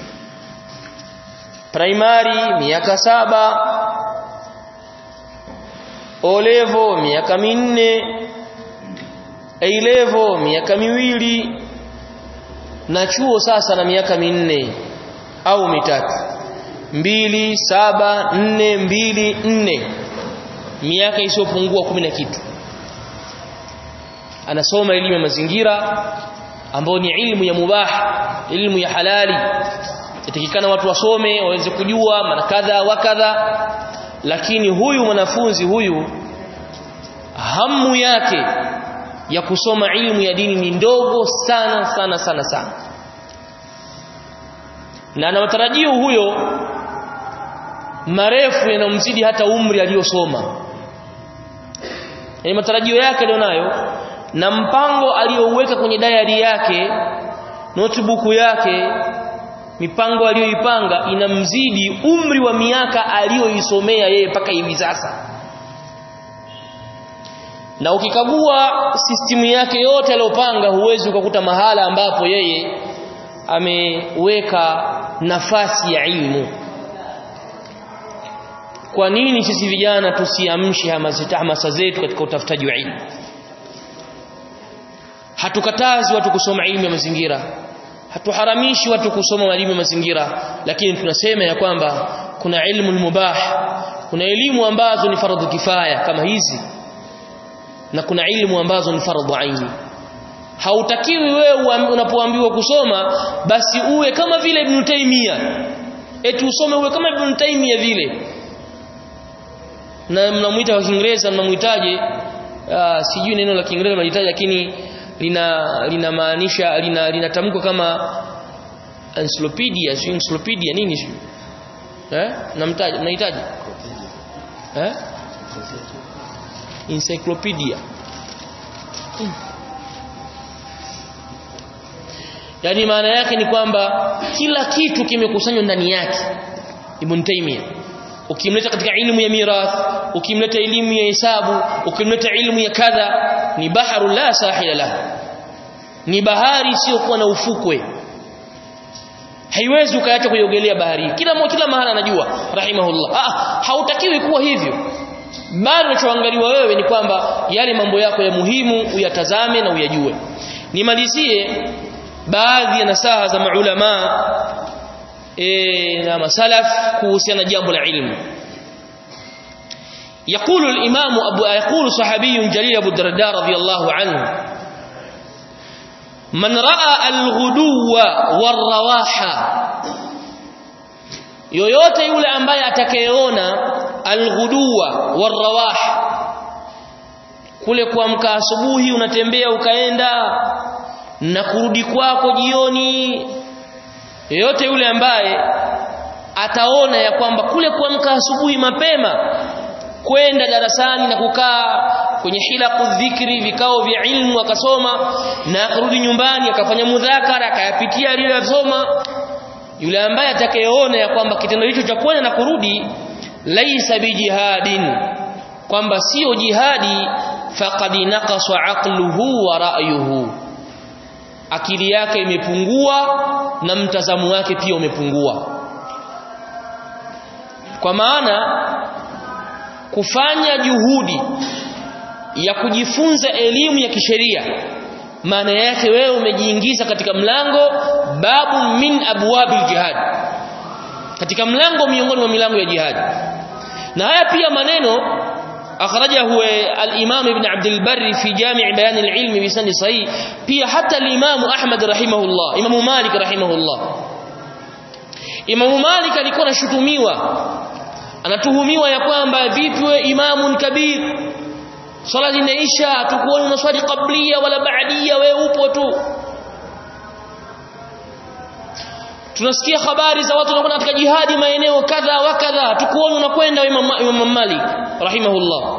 primary miaka saba olevo miaka minne A-level miaka miwili na chuo sasa na miaka minne au mitatu mbili saba nne mbili nne miaka isiyopungua kumi na kitu anasoma elimu ya mazingira ambayo ni ilmu ya mubah ilmu ya halali yatakikana watu wasome waweze kujua mara kadha wa kadha lakini huyu mwanafunzi huyu hamu yake ya kusoma ilmu ya dini ni ndogo sana sana sana sana na ana matarajio huyo marefu yanamzidi hata umri aliyosoma yani matarajio yake alionayo na mpango aliyouweka kwenye diary yake notebook yake mipango aliyoipanga inamzidi umri wa miaka aliyoisomea yeye mpaka hivi sasa na ukikagua sistimu yake yote aliyopanga huwezi ukakuta mahala ambapo yeye ameweka nafasi ya ilmu kwa nini sisi vijana tusiamshe hamasa zetu katika utafutaji wa ilmu hatukatazi watu kusoma ilmu ya mazingira hatuharamishi watu kusoma elimu ya mazingira lakini tunasema ya kwamba kuna ilmu mubah kuna elimu ambazo ni faradhu kifaya kama hizi na kuna ilmu ambazo ni faradhu aini hautakiwi wewe unapoambiwa kusoma basi uwe kama vile Ibn Taymiyyah eti usome uwe kama Ibn Taymiyyah vile na mnamuita kwa Kiingereza mnamuitaje sijui neno la Kiingereza mnalitaja lakini lina linamaanisha lina linatamkwa kama encyclopedia sio encyclopedia nini sio eh namtaja mnahitaji eh encyclopedia hmm. yani maana yake ni kwamba kila kitu kimekusanywa ndani yake Ibn Taymiyyah ukimleta katika ilmu ya mirath ukimleta elimu ya hesabu ukimleta ilmu ya kadha ni baharu la sahila la ni bahari isiyokuwa na ufukwe haiwezi ukaacha kuiogelea bahari kila mmoja kila mahala anajua rahimahullah ah hautakiwi kuwa hivyo bali unachoangaliwa wewe ni kwamba yale mambo yako ya muhimu uyatazame na uyajue nimalizie baadhi ya nasaha za maulama e, na masalaf kuhusiana jambo la ilmu يقول الإمام أبو يقول صحابي جليل أبو الدرداء رضي الله عنه من رأى الغدو والرواحة yoyote yule ambaye atakayeona alghuduwa warrawah kule kuamka asubuhi unatembea ukaenda na kurudi kwako jioni yeyote yule ambaye ataona ya kwamba kule kuamka asubuhi mapema kwenda darasani na kukaa kwenye hilaku dhikri vikao vya ilmu akasoma na akarudi nyumbani akafanya mudhakara akayapitia aliyosoma yule ambaye atakayeona ya kwamba kitendo hicho cha kwenda na kurudi laisa bijihadin kwamba sio jihadi faqad naqasa aqluhu wa ra'yuhu akili yake imepungua na mtazamo wake pia umepungua kwa maana kufanya juhudi ya kujifunza elimu ya kisheria maana yake wewe umejiingiza katika mlango babu min abwabil jihad katika mlango miongoni mwa milango ya jihad na haya pia maneno akhrajahu al-Imam Ibn Abd al-Barr fi Jami' Bayan al-Ilm bi sanad sahih pia hata al-Imam Ahmad rahimahullah Imam Malik rahimahullah Imam Malik alikuwa anashutumiwa anatuhumiwa ya kwamba vipi wewe imamun kabir swala zinaisha hatukuoni unaswali qablia wala baadia wewe upo tu tunasikia habari za watu wanakwenda katika jihadi maeneo kadha wa kadha hatukuoni unakwenda Imam, Imam Malik rahimahullah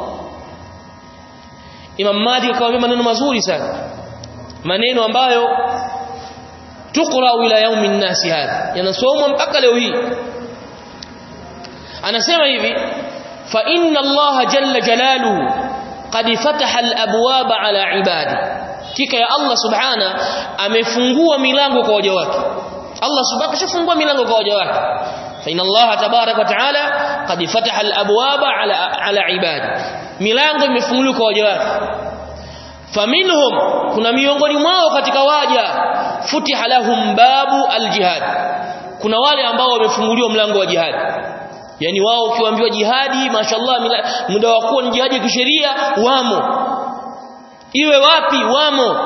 Imam Malik akamwambia maneno mazuri sana maneno ambayo tukra ila yaumin nasi hadha yanasomwa mpaka leo hii anasema hivi fa inna Allah jalla jalaluhu qad fataha al-abwab ala ibadi kika ya Allah subhana amefungua milango kwa waja wake Allah subhanahu kashafungua milango kwa waja wake fa inna Allah tabarak wa taala qad fataha al-abwab ala ala ibadi milango imefunguliwa kwa waja wake faminhum kuna miongoni mwao katika waja futiha lahum babu al-jihad kuna wale ambao wamefunguliwa mlango wa jihad yani wao ukiwaambiwa jihadi mashallah muda wa kuwa ni jihadi ya kisheria wamo iwe wapi wamo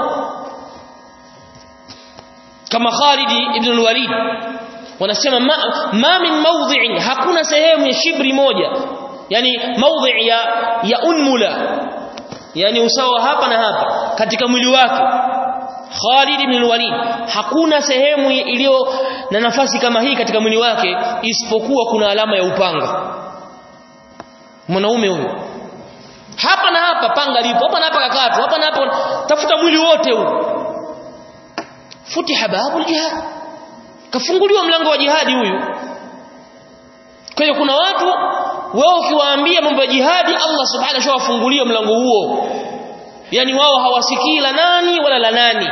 kama Khalid ibn al-Walid wanasema ma, ma min mawdhi'in hakuna sehemu ya shibri moja yani mawdhi' ya ya unmula yani usawa hapa na hapa katika mwili wake Khalid ibn al-Walid hakuna sehemu iliyo na nafasi kama hii katika mwili wake isipokuwa kuna alama ya upanga mwanaume huyo hapa na hapa panga lipo hapa na hapa kakatu hapa na hapa tafuta mwili wote huu futiha babul jihad kafunguliwa mlango wa jihadi huyu kwa hiyo kuna watu wao ukiwaambia mambo ya jihadi Allah subhanahu wa ta'ala wafungulia mlango huo yani wao hawasikii la nani wala la nani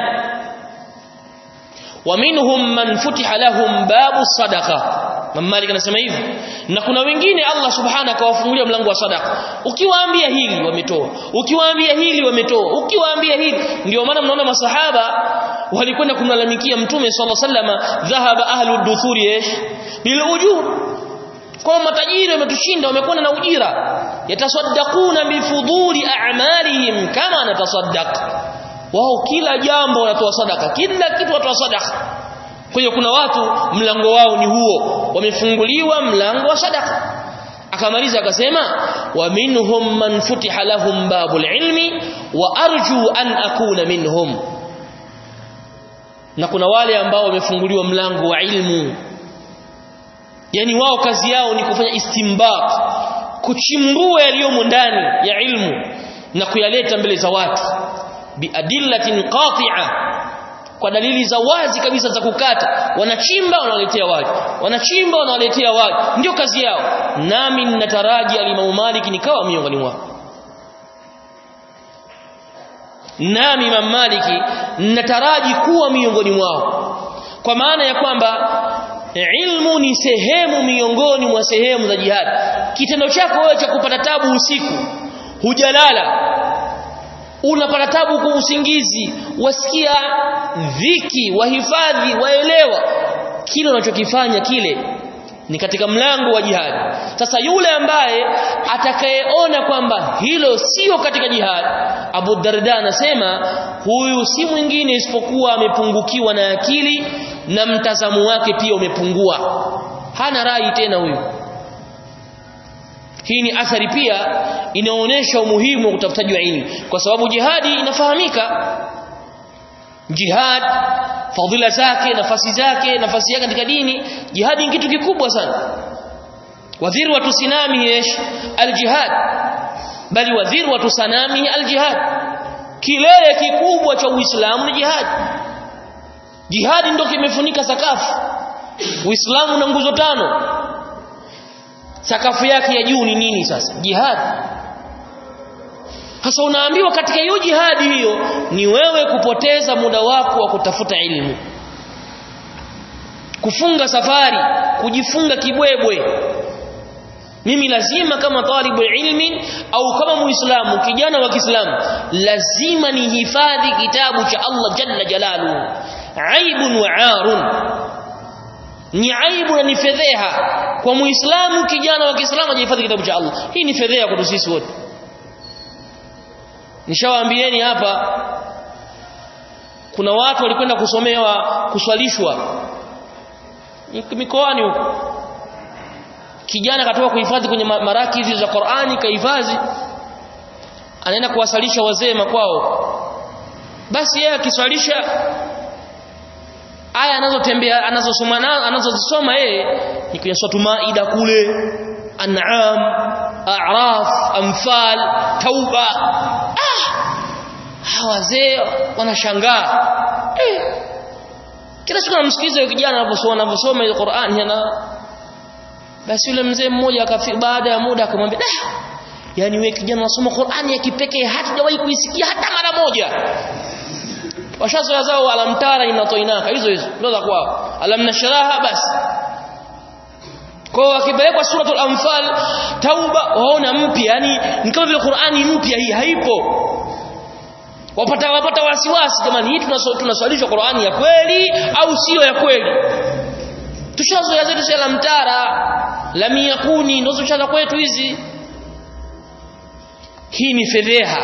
ومنهم من فتح لهم باب الصدقه Malik anasema hivi na kuna wengine Allah subhanahu akawafungulia mlango wa sadaka ukiwaambia hili wametoa ukiwaambia hili wametoa ukiwaambia hili ndio maana mnaona masahaba walikwenda kumlalamikia mtume sallallahu alaihi wasallam dhahaba ahlu duthuri ish bil ujur kwa matajiri wametushinda wamekwenda na ujira yatasaddaquna bifuduli a'malihim kama natasaddaq wao kila jambo wanatoa sadaka kila kitu wanatoa sadaka kwa hiyo kuna watu mlango wao ni huo wamefunguliwa mlango wa sadaka akamaliza akasema wa minhum man futiha lahum babul ilmi wa arju an akuna minhum na kuna wale ambao wamefunguliwa mlango wa ilmu yani wao kazi yao ni kufanya istimbat kuchimbua yaliyomo ndani ya ilmu na kuyaleta mbele za watu biadillatin qati'a kwa dalili za wazi kabisa za kukata wanachimba wanawaletea watu wanachimba wanawaletea watu ndio kazi yao nami ninataraji alimamu Malik nikawa miongoni mwao nami Imam Maliki ninataraji kuwa miongoni mwao kwa maana ya kwamba ilmu ni sehemu miongoni mwa sehemu za jihad kitendo chako wewe cha kupata tabu usiku hujalala unapata tabu kwa usingizi wasikia dhiki wahifadhi waelewa kile unachokifanya kile ni katika mlango wa jihad sasa yule ambaye atakayeona kwamba hilo sio katika jihad Abu Darda anasema huyu si mwingine isipokuwa amepungukiwa na akili na mtazamo wake pia umepungua hana rai tena huyu hii ni athari pia inaonyesha umuhimu wa utafutaji wa ilmu kwa sababu jihadi inafahamika jihad fadhila zake nafasi zake nafasi yake katika dini jihadi ni kitu kikubwa sana wadhirwatu sinami yesh aljihad bali wadhirwatu sanami aljihad kilele kikubwa cha uislamu ni jihad jihadi ndio kimefunika sakafu uislamu na nguzo tano sakafu yake ya juu ni nini sasa jihad sasa unaambiwa katika hiyo jihadi hiyo ni wewe kupoteza muda wako wa kutafuta elimu kufunga safari kujifunga kibwebwe mimi lazima kama talibu ilmi au kama muislamu kijana wa Kiislamu lazima nihifadhi kitabu cha Allah jalla jalaluhu aibun wa arun ni aibu na ni fedheha kwa muislamu kijana wa Kiislamu ajihifadhi kitabu cha Allah hii ni fedheha kwa sisi wote nishawaambieni hapa kuna watu walikwenda kusomewa kuswalishwa mikoani huko kijana katoka kuhifadhi kwenye maraki hizi za Qur'ani kahifadhi anaenda kuwasalisha wazee makwao basi yeye akiswalisha aya anazotembea anazosoma nazo anazozisoma yeye ni kwenye sura Maida kule An'am A'raf Anfal Tauba ah hawa wazee wanashangaa eh kila siku namsikiza yule kijana anaposoma anaposoma ile Qur'an yana basi yule mzee mmoja akafika baada ya muda akamwambia dah yani wewe kijana unasoma Qur'ani ya kipekee hatajawahi kuisikia hata mara moja washazoea zao alamtara inatoinaka hizo hizo ndio za kwao alamnasharaha basi kwa wakipelekwa suratul anfal tauba waona mpya yani ni kama vile Qur'ani mpya hii haipo wapata wapata wasiwasi jamani hii tunaswalishwa Qur'ani ya kweli au sio ya kweli tushazoea zetu sala la mtara la miyakuni ndio tushaza kwetu hizi hii ni fedheha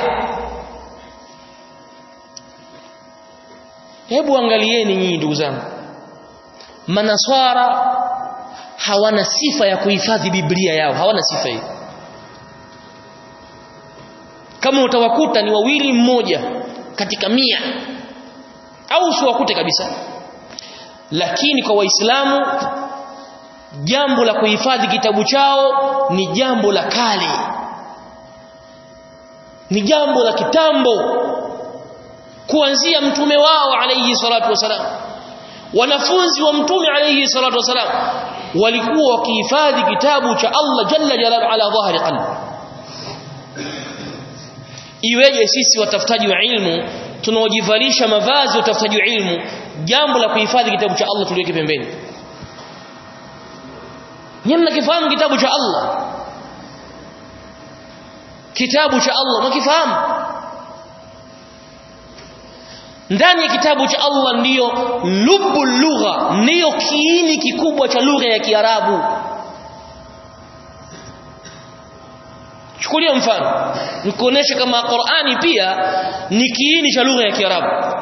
hebu angalieni nyinyi ndugu zangu manaswara hawana sifa ya kuhifadhi biblia yao hawana sifa hii kama utawakuta ni wawili mmoja katika mia au usiwakute kabisa lakini kwa waislamu jambo la kuhifadhi kitabu chao ni jambo la kale ni jambo la kitambo kuanzia mtume wao alayhi salatu wasalam wanafunzi wa mtume alayhi salatu wasalam walikuwa wakihifadhi kitabu cha Allah jalla jalaluhu ala dhahri qalbi iweje sisi watafutaji wa ilmu tunaojivalisha mavazi ya utafutaji wa ilmu jambo la kuhifadhi kitabu cha Allah tuliweke pembeni nyinyi mnakifahamu kitabu cha Allah kitabu cha Allah mnakifahamu ndani ya kitabu cha Allah ndiyo lubu lugha ndiyo kiini kikubwa cha lugha ya Kiarabu chukulia mfano nikuonesha kama Qur'ani pia ni kiini cha lugha ya Kiarabu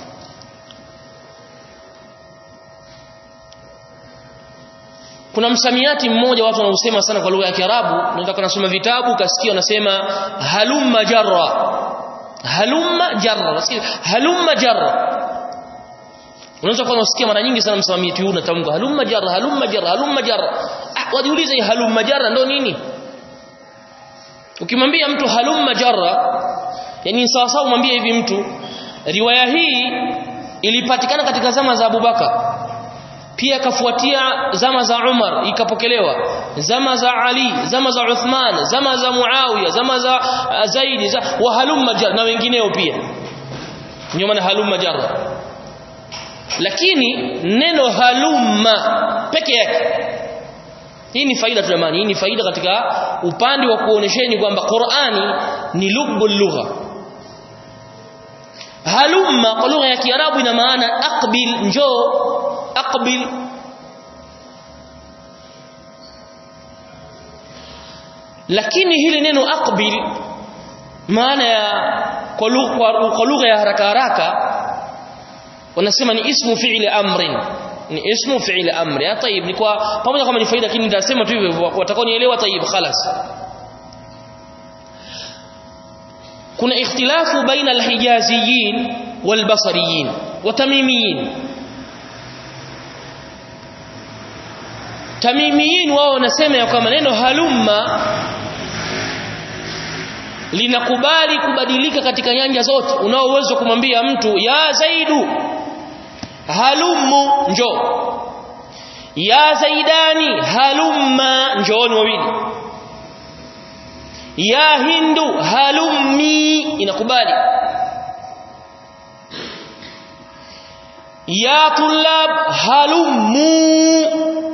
kuna msamiati mmoja watu wanausema sana kwa lugha ya Kiarabu unaweza kunasoma vitabu kasikia wanasema halumma jarra halumma jarra unasikia halumma jarra unaweza kuwa unasikia mara nyingi sana msamiati huu unatamka halumma jarra halumma jarra halumma jarra ah wajiulize hii halumma jarra ndio nini ukimwambia mtu halumma jarra yani sawa sawa umwambie hivi mtu riwaya hii ilipatikana katika zama za Abubakar pia kafuatia zama za Umar ikapokelewa zama za Ali zama za Uthman zama za Muawiya zama za uh, Zaid za wa halumma jar na wengineo pia ndio maana halumma jarra lakini neno halumma peke yake hii ni faida tu jamani hii ni faida katika upande wa kuonesheni kwamba Qur'ani ni lubbul lugha halumma kwa lugha ya Kiarabu ina maana aqbil njoo aqbil lakini hili neno aqbil maana ya kwa lugha ya haraka haraka wanasema ni ismu fi'li amrin ni ismu fi'li amri ya tayib ni kwa pamoja kama ni faida lakini nitasema tu hivyo watakao nielewa tayib khalas kuna ikhtilafu baina alhijaziyin walbasariyin watamimiyin tamimiyin wao wanasema ya kwamba neno halumma linakubali kubadilika katika nyanja zote unao uwezo kumwambia mtu ya zaidu halummu njo ya zaidani halumma njooni wawili ya hindu halummi inakubali ya tulab halummu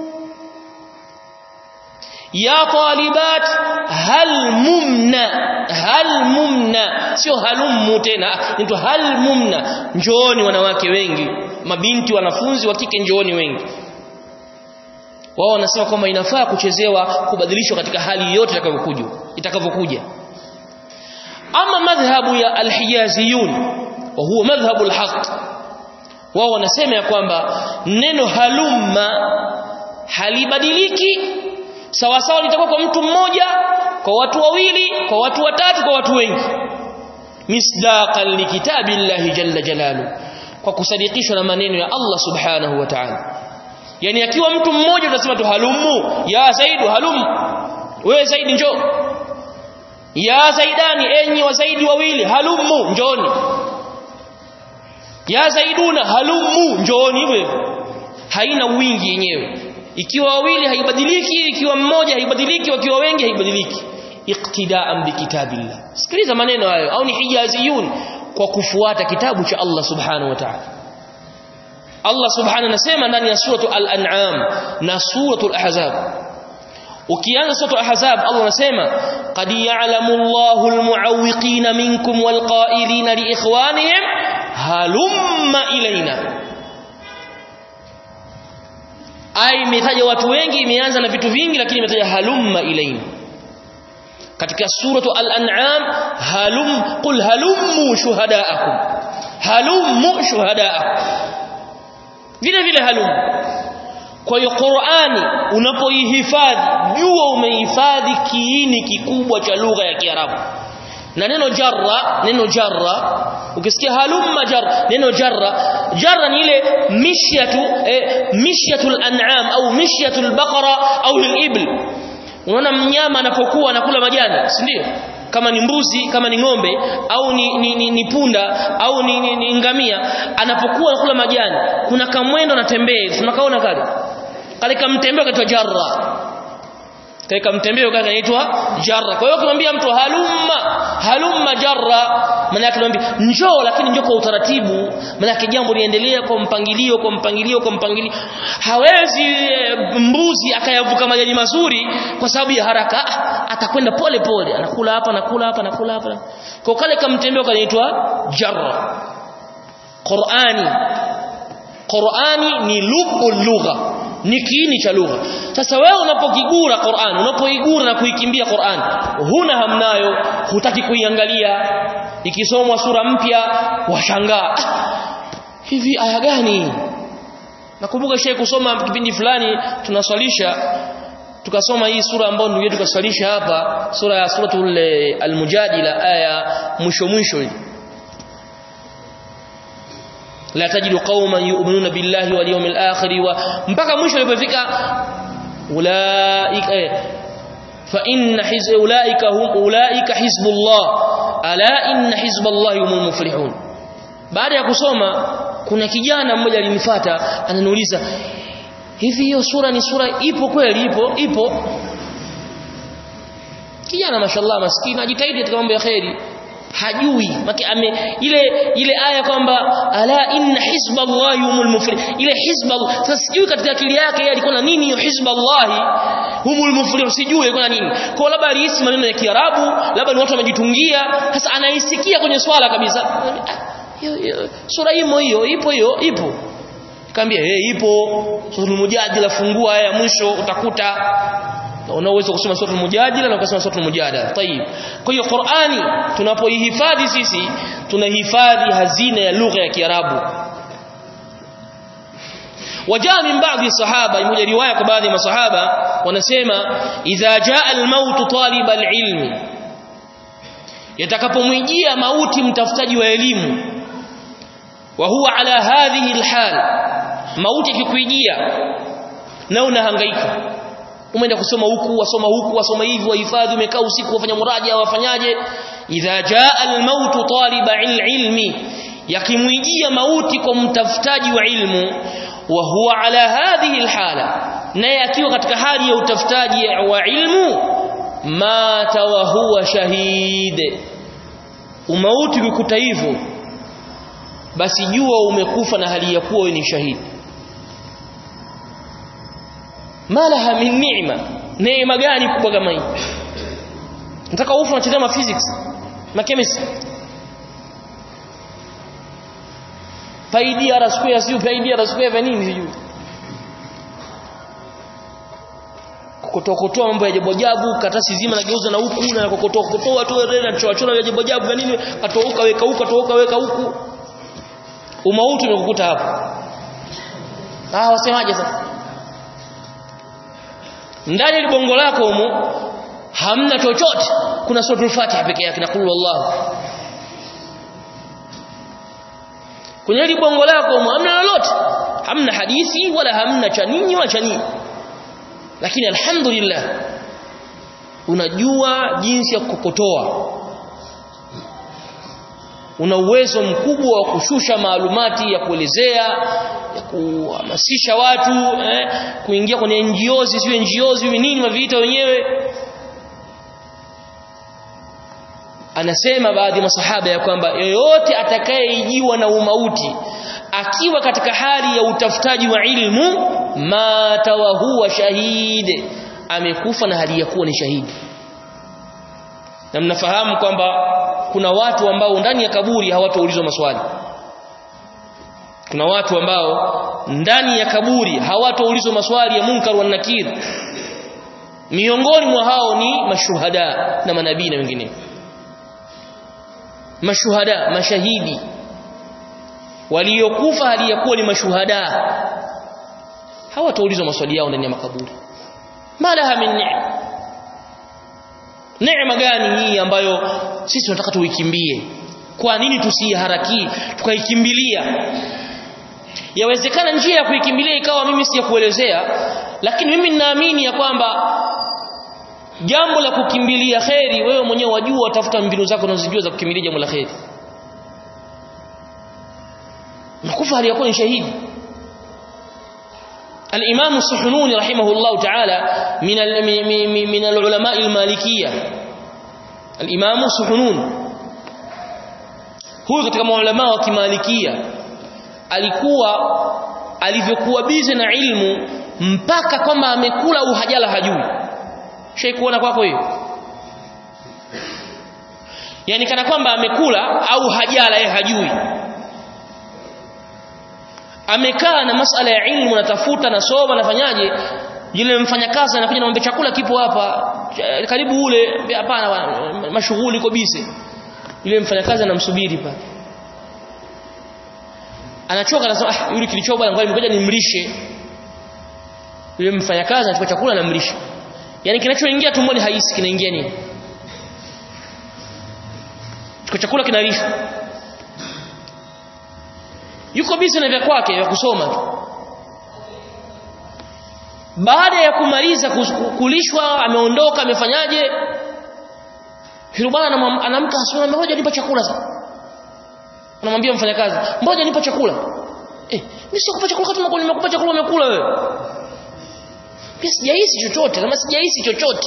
ya talibat halmumna halmumna sio halummu tena ndio halmumna njooni wanawake wengi mabinti wanafunzi wa kike njooni wengi wao wanasema kwamba inafaa kuchezewa kubadilishwa katika hali yote itakavyokuja itakavyokuja ama madhhabu ya alhijaziyun wa huwa madhhabu alhaq wao wanasema ya kwamba neno halumma halibadiliki sawa sawa litakuwa kwa mtu mmoja kwa watu wawili kwa watu watatu kwa watu wengi misdaqan likitabillahi jalla jalalu kwa kusadikishwa na maneno ya Allah subhanahu wa ta'ala yani akiwa mtu mmoja utasema tu halumu ya zaidu halumu wewe zaidi njoo ya zaidani enyi wa zaidi wawili halumu njoni ya zaiduna halumu njoni hivyo haina wingi yenyewe ikiwa wawili haibadiliki ikiwa mmoja haibadiliki wakiwa wengi haibadiliki iqtidaan bikitabillah sikiliza maneno hayo au ni hijaziyun kwa kufuata kitabu cha Allah subhanahu wa ta'ala Allah subhanahu anasema ndani ya suratu al-an'am na suratu al-ahzab ukianza suratu al-ahzab Allah anasema qad ya'lamu Allahu al-mu'awwiqina minkum wal-qa'ilina li ikhwanihim halumma ilaina ai imetaja watu wengi imeanza na vitu vingi lakini imetaja halumma ilaina katika suratu al-an'am halum qul halummu shuhadaakum halummu shuhadaakum vile vile halummu kwa hiyo Qur'ani unapoihifadhi jua umehifadhi kiini kikubwa cha lugha ya Kiarabu na neno jarra neno jarra ukisikia halumma jarra neno jarra jarra ni ile mishyatu eh, mishyatul an'am au mishyatul baqara au al-ibl unaona mnyama anapokuwa anakula majani si ndio kama ni mbuzi kama ni ng'ombe au ni, ni, ni, ni punda au ni, ni, ni ngamia anapokuwa anakula majani kuna kamwendo anatembea tunakaona kale kale kamtembeo kaitwa jarra kale kamtembeo kale kanaitwa jarra kwa hiyo ukimwambia mtu halumma halumma jarra maana yake unamwambia njoo lakini njoo kwa utaratibu maana yake jambo liendelea kwa mpangilio kwa mpangilio kwa mpangilio hawezi e, mbuzi akayavuka majani mazuri kwa sababu ya haraka atakwenda pole pole anakula hapa anakula hapa anakula hapa kwa kale kamtembeo kanaitwa jarra Qur'ani Qur'ani ni lubul lugha ni kiini cha lugha sasa wewe unapokigura Qur'an unapoigura na kuikimbia Qur'an huna hamnayo hutaki kuiangalia ikisomwa sura mpya washangaa hivi aya gani nakumbuka shehe kusoma kipindi fulani tunaswalisha tukasoma hii sura ambayo ndugu yetu kaswalisha hapa sura ya suratul al-mujadila aya mwisho mwisho hii la tajidu qauman yu'minuna billahi wal yawmil akhir wa mpaka mwisho ilipofika ulaika fa inna hiz ulaika hum ulaika hizbullah ala inna hizballahi humul muflihun baada ya kusoma kuna kijana mmoja alinifuata ananiuliza hivi hiyo sura ni sura ipo kweli ipo ipo kijana mashallah maskini ajitahidi katika mambo ya khairi hajui maki ame ile ile aya kwamba ala inna hizballahi humul muflih ile hizballah sasa sijui katika akili yake yeye alikuwa na nini hiyo hizballahi humul muflih sijui alikuwa na nini kwa labda alihisi maneno ya Kiarabu labda ni watu wamejitungia sasa anaisikia kwenye swala kabisa sura hiyo hiyo ipo hiyo ipo Kaambia eh hey, ipo sura mujadila fungua aya mwisho utakuta una uwezo kusoma sura mujadila na ukasoma sura mujadala tayib kwa hiyo Qur'ani tunapoihifadhi sisi tunahifadhi hazina ya lugha ya Kiarabu wajaa min baadhi sahaba imoja riwaya kwa baadhi ya masahaba wanasema idha jaa al-maut talib al-ilmi yatakapomwijia mauti mtafutaji wa elimu wa huwa ala hadhihi alhal mauti ikikuijia na unahangaika umeenda kusoma huku wasoma huku wasoma hivi wahifadhi umekaa usiku wafanya muraja wafanyaje idha jaa almautu taliba ilmi yakimwijia mauti kwa mtafutaji wa ilmu wa huwa ala hadhihi alhala naye akiwa katika hali ya utafutaji wa ilmu mata wa huwa shahid umauti ukikuta hivyo basi jua umekufa na hali ya kuwa wewe ni shahidi malaha min ni'ma neema gani kubwa kama hii nataka ufu unachezea ma physics na chemistry pi d r square sio pi d r square vya nini sijui kukotoa mambo ya ajabu ajabu katasi zima nageuza na huku na kukotoa kukotoa tu na chora chora ya ajabu ajabu vya nini atouka weka huku atouka weka huku umauti umekukuta hapo ah wasemaje sasa ndani ya bongo lako humo hamna chochote kuna suratul fatiha peke yake na qul wallahu kwenye hili bongo lako humo hamna lolote hamna hadithi wala hamna cha nini wala cha nini lakini alhamdulillah unajua jinsi ya kukokotoa una uwezo mkubwa wa kushusha maalumati ya kuelezea ya kuhamasisha watu eh, kuingia kwenye NGOs sio NGOs hivi nini maviita wenyewe anasema baadhi ya masahaba ya kwamba yoyote atakayeijiwa na umauti akiwa katika hali ya utafutaji wa ilmu mata wa huwa shahid amekufa na hali ya kuwa ni shahidi na mnafahamu kwamba kuna watu ambao ndani ya kaburi hawataulizwa maswali kuna watu ambao ndani ya kaburi hawataulizwa maswali ya munkar wa nakir miongoni mwa hao ni mashuhada na manabii na wengine mashuhada mashahidi waliokufa hali ya kuwa ni mashuhada hawataulizwa maswali yao ndani ya makaburi malaha min ni'ma neema gani hii ambayo sisi tunataka tuikimbie kwa nini tusiharakii tukaikimbilia yawezekana njia ya kuikimbilia ikawa mimi si ya kuelezea lakini mimi ninaamini ya kwamba jambo la kukimbilia kheri wewe mwenyewe wajua tafuta mbinu zako unazojua za kukimbilia jambo la kheri nakufa hali yakuwa ni shahidi الإمام السحنوني رحمه الله تعالى من من العلماء المالكية الإمام السحنون huyu katika maulama wa kimalikia alikuwa alivyokuwa bize na ilmu mpaka kwamba amekula au hajala hajui shei kuona kwako hiyo yani kana kwamba amekula au hajala yeye hajui amekaa na masala ya ilmu natafuta nasoma nafanyaje yule mfanyakazi anakuja namwambia chakula kipo hapa karibu ule hapana mashughuli iko bise yule mfanyakazi anamsubiri pale anachoka anasema ah yule kilichoka bwana ngoja ngoja nimlishe yule mfanyakazi anachukua chakula anamlisha yani kinachoingia tumboni haisi kinaingia nini chukua chakula kinalishwa yuko busy na vya kwake vya kusoma tu baada ya kumaliza kulishwa ameondoka amefanyaje yule bwana anamka asubuhi ngoja nipa chakula sasa anamwambia mfanyakazi ngoja nipa chakula eh mimi sikupa chakula kama nimekupa chakula umekula wewe pia sijahisi chochote kama sijahisi chochote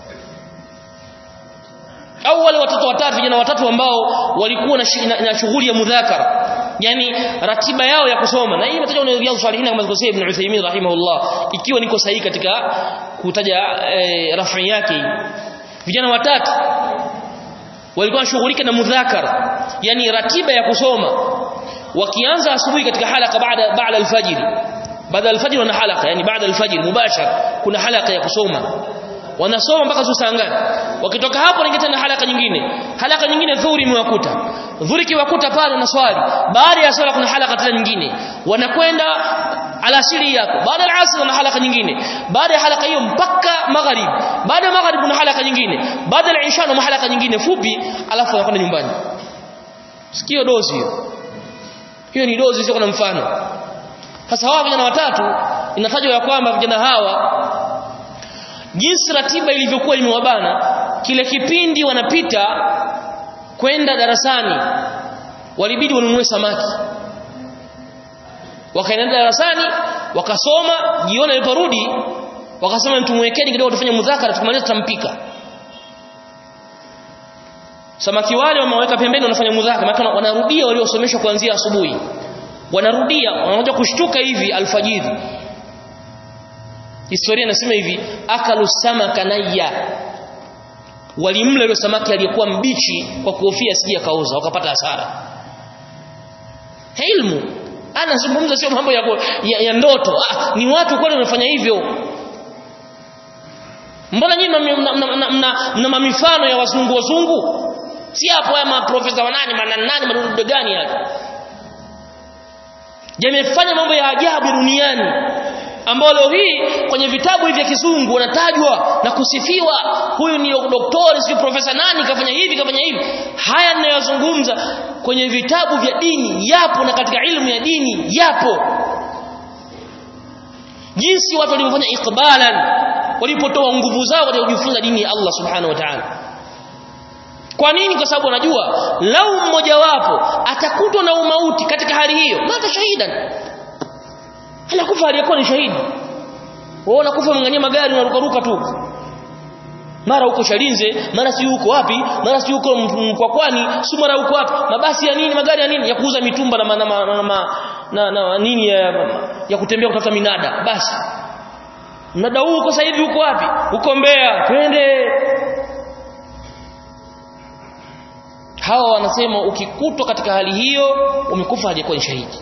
au wale watoto watatu vijana watatu ambao walikuwa na, na, na shughuli ya mudhakara yani ratiba yao ya kusoma na hii imetajwa kwenye riyadhus salihin kama alivyosema ibn Uthaymeen rahimahullah ikiwa niko sahihi katika kutaja e, rafi yake vijana watatu walikuwa wanashughulika na mudhakara yani ratiba ya kusoma wakianza asubuhi katika halaka baada baada alfajiri baada alfajiri wana halaka yani baada alfajiri mubashara kuna halaka ya kusoma wanasoma mpaka saa ngapi wakitoka hapo wanaingia tena halaka nyingine halaka nyingine dhuhuri imewakuta dhuhuri kiwakuta pale na swali baada ya swala kuna halaka tena nyingine wanakwenda alasiri yako baada ya asr na halaka nyingine baada ya halaka hiyo mpaka magharib baada ya magharib na halaka nyingine baada ya isha na halaka nyingine fupi alafu anakwenda nyumbani sikio dozi hiyo hiyo ni dozi sio na mfano sasa hawa vijana watatu inatajwa ya kwamba vijana hawa jinsi ratiba ilivyokuwa imewabana kile kipindi wanapita kwenda darasani walibidi wanunue samaki wakaenda darasani wakasoma jioni aliporudi wakasema tumwekeni kidogo tufanye mudhakara tukimaliza tutampika samaki wale wameweka pembeni wanafanya mudhakara maana wanarudia waliosomeshwa kuanzia asubuhi wanarudia wanakuja kushtuka hivi alfajiri historia inasema hivi akalu samaka nayya walimla ile samaki aliyekuwa mbichi kwa kuhofia sije kauza wakapata hasara ilmu anazungumza sio mambo ya, ya, ya ndoto ah, ni watu kweli wanafanya hivyo mbona nyinyi mna mamifano ya wazungu wazungu si hapo ya maprofesa wanani manani madudu gani hapa yamefanya mambo ya ajabu duniani ambao leo hii kwenye vitabu hivi vya kizungu wanatajwa na kusifiwa huyu ni doktori sio profesa nani kafanya hivi kafanya hivi haya ninayozungumza kwenye vitabu vya dini yapo na katika ilmu ya dini yapo jinsi watu walivyofanya ikbalan walipotoa nguvu zao katika kujifunza dini ya Allah subhanahu wa ta'ala kwa nini kwa sababu anajua lau mmoja wapo atakutwa na umauti katika hali hiyo mata shahidan anakufa aliyekuwa ni shahidi wewe unakufa mnganyia magari unarukaruka tu mara huko Shalinze mara si huko wapi mara si huko Mkwakwani si mara huko wapi mabasi ya nini magari ya nini ya kuuza mitumba na na, na, na, na, na nini ya, ya kutembea kutafuta minada basi mnada huu uko sasa hivi huko wapi huko Mbeya twende hawa wanasema ukikutwa katika hali hiyo umekufa hajakuwa ni shahidi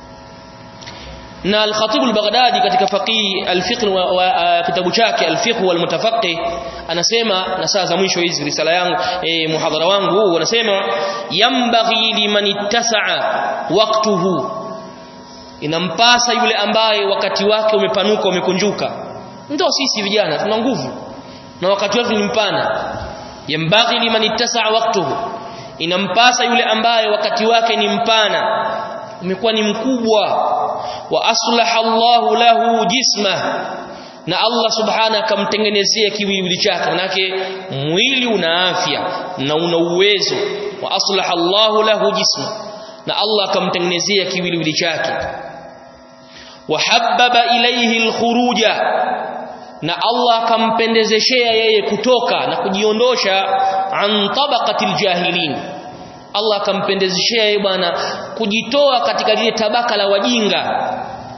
na al-Khatib al-Baghdadi katika faqih al-fiqh wa kitabu chake al-fiqh wal mutafaqqih anasema na saa za mwisho hizi risala yangu eh, muhadhara wangu huu anasema yambaghi liman ittasa'a waqtuhu inampasa yule ambaye wakati wake umepanuka umekunjuka ndio sisi vijana tuna nguvu na wakati wetu ni mpana yambaghi liman ittasa'a waqtuhu inampasa yule ambaye wakati wake ni mpana umekuwa ni mkubwa wa aslaha Allahu lahu jisma na Allah subhana akamtengenezea kiwiliwili chake manake mwili una afya na una uwezo wa aslaha Allahu lahu jisma na Allah akamtengenezea kiwiliwili chake wa habbaba ilayhi alkhuruja na Allah akampendezeshea yeye kutoka na kujiondosha an tabaqatil jahilin Allah akampendezeshea yeye bwana kujitoa katika lile tabaka la wajinga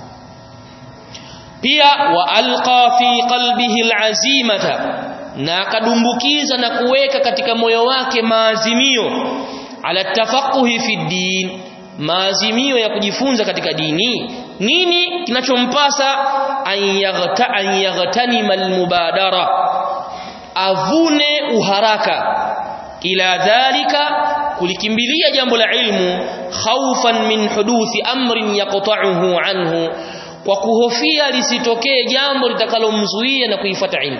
pia wa alqa fi qalbihi alazimata na akadumbukiza na kuweka katika moyo wake maazimio ala tafaquhi fi din maazimio ya kujifunza katika dini nini kinachompasa an yaghta an yaghtanima almubadara avune uharaka ila dhalika kulikimbilia jambo la ilmu khaufan min huduthi amrin yaqta'uhu anhu kwa kuhofia lisitokee jambo litakalomzuia na kuifuata ilmu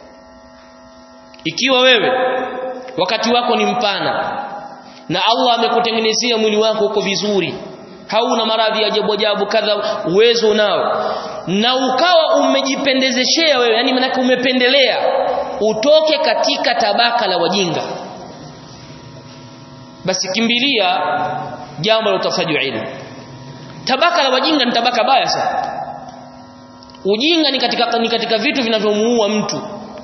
ikiwa wewe wakati wako ni mpana na Allah amekutengenezea mwili wako uko vizuri hauna maradhi ajabu ajabu kadha uwezo nao na ukawa umejipendezeshea wewe yani manake umependelea utoke katika tabaka la wajinga basi kimbilia jambo la utafutaji wa ilmu tabaka la wajinga ni tabaka baya sana ujinga ni katika ni katika vitu vinavyomuua mtu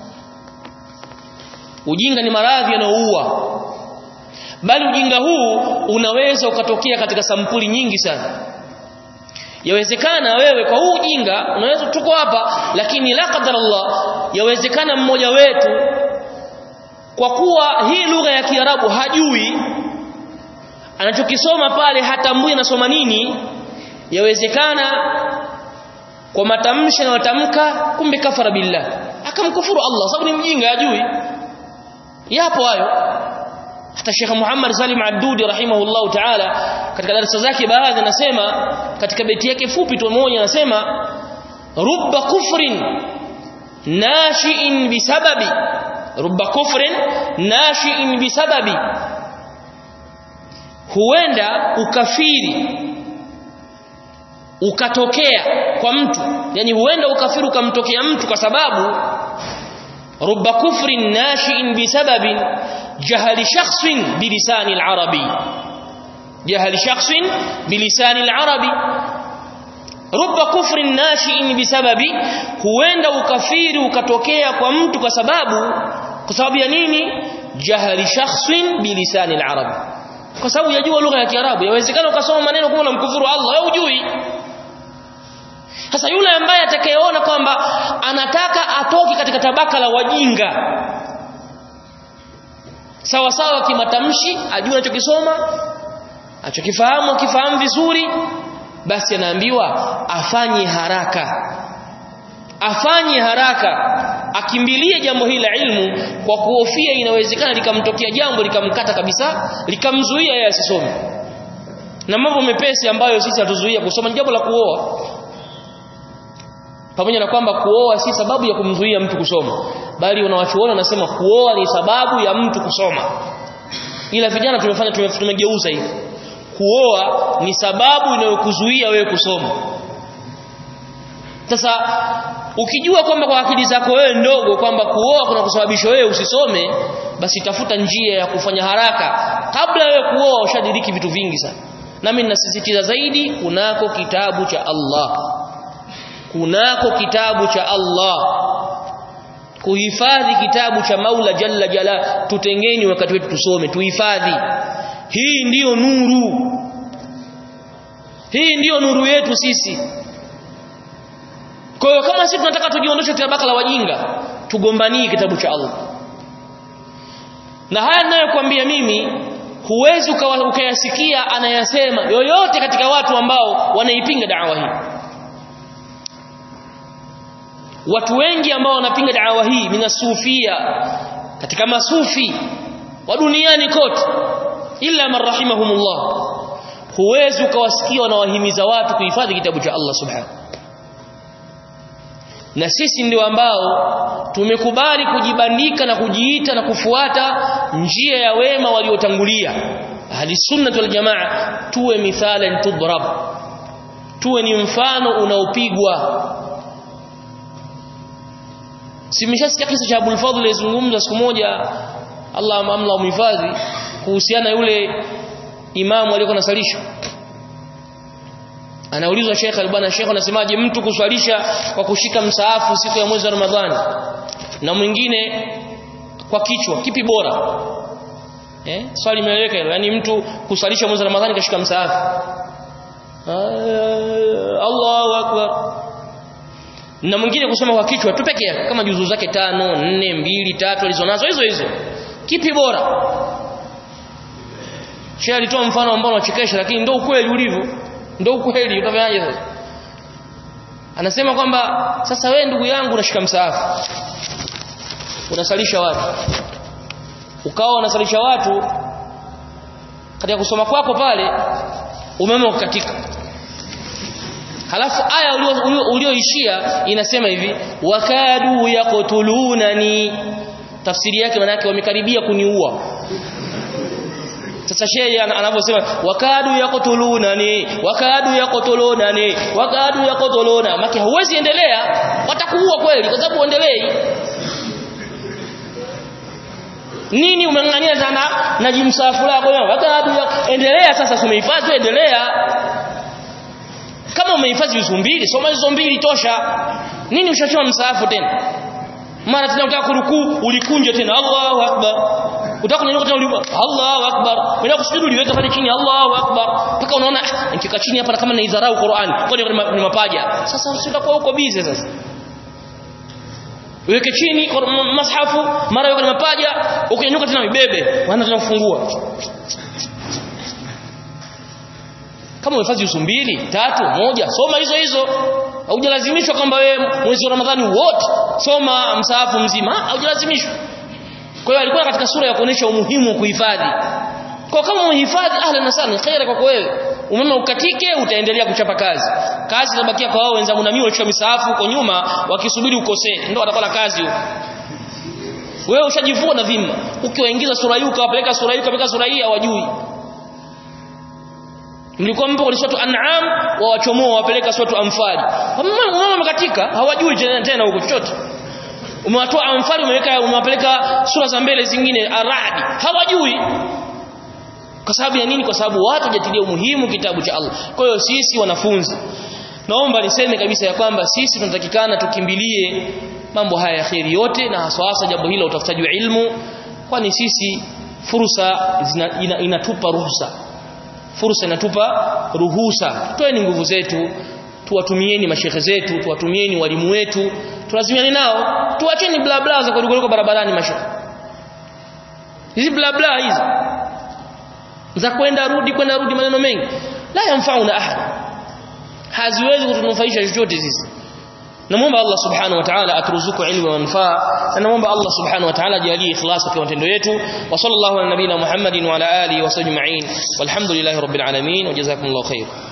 ujinga ni maradhi yanayoua bali ujinga huu unaweza ukatokea katika sampuli nyingi sana yawezekana wewe kwa huu ujinga unaweza tuko hapa lakini la qadar Allah yawezekana mmoja wetu kwa kuwa hii lugha ya Kiarabu hajui anachokisoma pale hatambui anasoma nini yawezekana kwa matamshi anayotamka kumbe kafara billah akamkufuru Allah sababu ni mjinga hajui yapo hayo hata Sheikh Muhammad Salim Addudi rahimahullahu ta'ala katika darasa zake baadhi anasema katika beti yake fupi tu moja anasema rubba kufrin nashi'in bisababi rubba kufrin nashi'in bisababi huenda ukafiri ukatokea kwa mtu yani huenda ukafiri ukamtokea mtu kwa sababu rubba kufrin nashi'in bisababin jahali shakhsin bilisani al-arabi jahali shakhsin bilisani al-arabi rubba kufrin nashi'in bisababi huenda ukafiri ukatokea kwa mtu kwa sababu kwa sababu ya nini jahali shakhsin bilisani al-arabi kwa sababu yajua lugha ya Kiarabu yawezekana ukasoma maneno kama unamkufuru Allah wewe hujui sasa yule ambaye atakayeona kwamba anataka atoke katika tabaka la wajinga sawa sawa kimatamshi ajue anachokisoma achokifahamu akifahamu vizuri basi anaambiwa afanye haraka afanye haraka akimbilie jambo hili la ilmu kwa kuhofia inawezekana likamtokea jambo likamkata kabisa likamzuia yeye asisome na mambo mepesi ambayo sisi hatuzuia kusoma ni jambo la kuoa pamoja na kwamba kuoa si sababu ya kumzuia mtu kusoma bali wanawachuona wanasema kuoa ni sababu ya mtu kusoma ila vijana tumefanya tumegeuza hivi kuoa ni sababu inayokuzuia wewe kusoma sasa ukijua kwamba kwa akili zako wewe ndogo kwamba kuoa kuna kusababisha wewe usisome basi tafuta njia ya kufanya haraka kabla wewe kuoa ushadiriki vitu vingi sana nami ninasisitiza zaidi kunako kitabu cha Allah kunako kitabu cha Allah kuhifadhi kitabu cha Maula Jalla Jala tutengeni wakati wetu tusome tuhifadhi hii ndiyo nuru hii ndiyo nuru yetu sisi kwa hiyo kama sisi tunataka tujiondoshe tabaka la wajinga tugombanie kitabu cha Allah na haya ninayokuambia mimi huwezi ukayasikia anayasema yoyote katika watu ambao wanaipinga dawa hii watu wengi ambao wanapinga dawa hii minasufia katika masufi wa duniani kote illa man rahimahumullah huwezi ukawasikia wanawahimiza watu kuhifadhi kitabu cha Allah subhanahu na sisi ndio ambao tumekubali kujibandika na kujiita na kufuata njia ya wema waliotangulia ahli sunna wal jamaa tuwe mithalan tudrab tuwe ni mfano unaopigwa simeshasikia kisa cha Abul Fadhl alizungumza siku moja Allah amla umhifadhi kuhusiana yule imamu aliyekuwa anasalisha anaulizwa Sheikh Albana Sheikh anasemaje mtu kuswalisha kwa kushika msaafu siku ya mwezi wa Ramadhani na mwingine kwa kichwa kipi bora eh swali imeeleweka hilo yani mtu kuswalisha mwezi wa Ramadhani kashika msaafu Allahu akbar na mwingine kusoma kwa kichwa tu peke yake kama juzu zake tano nne mbili tatu alizonazo hizo hizo kipi bora Sheikh alitoa mfano ambao unachekesha lakini ndio ukweli ulivyo ndio ukweli utafanyaje sasa anasema kwamba sasa wewe ndugu yangu unashika msaafu unasalisha watu ukawa unasalisha watu katika kusoma kwako pale umeme ukatika halafu aya ulioishia inasema hivi wakadu yaqtulunani tafsiri yake maana yake wamekaribia kuniua sasa shehe anavyosema wakadu yaqtulunani wakadu yaqtulunani wakadu yaqtuluna maki huwezi endelea watakuua kweli kwa sababu uendelei nini umeng'ang'ania sana na jimsafu lako wakadu endelea sasa umehifadhi endelea kama umehifadhi hizo mbili soma hizo mbili tosha nini ushachoma msaafu tena mara tena unataka kurukuu ulikunja tena Allahu akbar utaka kunyanyuka tena ulipa Allahu akbar unataka kusujudu uliweka pale chini Allahu akbar mpaka unaona nikikaa chini hapa kama naidharau Qur'an kwani ni mapaja sasa usitakuwa huko busy sasa uweke chini mashafu mara weka mapaja ukinyanyuka tena ibebe wana tena kufungua kama umefanya hizo mbili tatu moja soma hizo hizo haujalazimishwa kwamba wewe mwezi wa Ramadhani wote soma msaafu mzima haujalazimishwa kwa hiyo alikuwa katika sura ya kuonesha umuhimu wa kuhifadhi kwa kama umehifadhi ahlan na sana khaira kwako wewe umeme ukatike utaendelea kuchapa kazi kazi inabakia kwa wao wenzangu na mimi walichukua misahafu huko nyuma wakisubiri ukosee ndio watakuwa na kazi huko wewe ushajivua na dhima ukiwaingiza sura hii ukawapeleka sura hii ukapeleka sura hii hawajui mlikuwa mpo kwenye suratu an'am wawachomoa wapeleka suratu anfal umeme umekatika hawajui tena tena huko chochote umewatoa anfal umeweka umewapeleka sura za mbele zingine aradi hawajui kwa sababu ya nini kwa sababu watu hajatilia umuhimu kitabu cha Allah kwa hiyo sisi wanafunzi naomba niseme kabisa ya kwamba sisi tunatakikana tukimbilie mambo haya ya kheri yote na hasa hasa jambo hilo utafutaji wa ilmu kwani sisi fursa zina, ina, inatupa ruhusa fursa inatupa ruhusa toeni nguvu zetu tuwatumieni mashehe zetu tuwatumieni walimu wetu tulazimiane nao tuacheni bla bla za kuruka barabarani mashehe hizi bla bla hizi za kwenda rudi kwenda rudi maneno mengi la yamfauna ahad haziwezi kutunufaisha chochote sisi namuomba Allah subhanahu wa ta'ala aturuzuku ilmu wa manfaa na namuomba Allah subhanahu wa ta'ala ajalie ikhlas kwa matendo yetu wa sallallahu ala nabina Muhammadin wa ala alihi wa sahbihi walhamdulillahi rabbil alamin wa jazakumullahu khair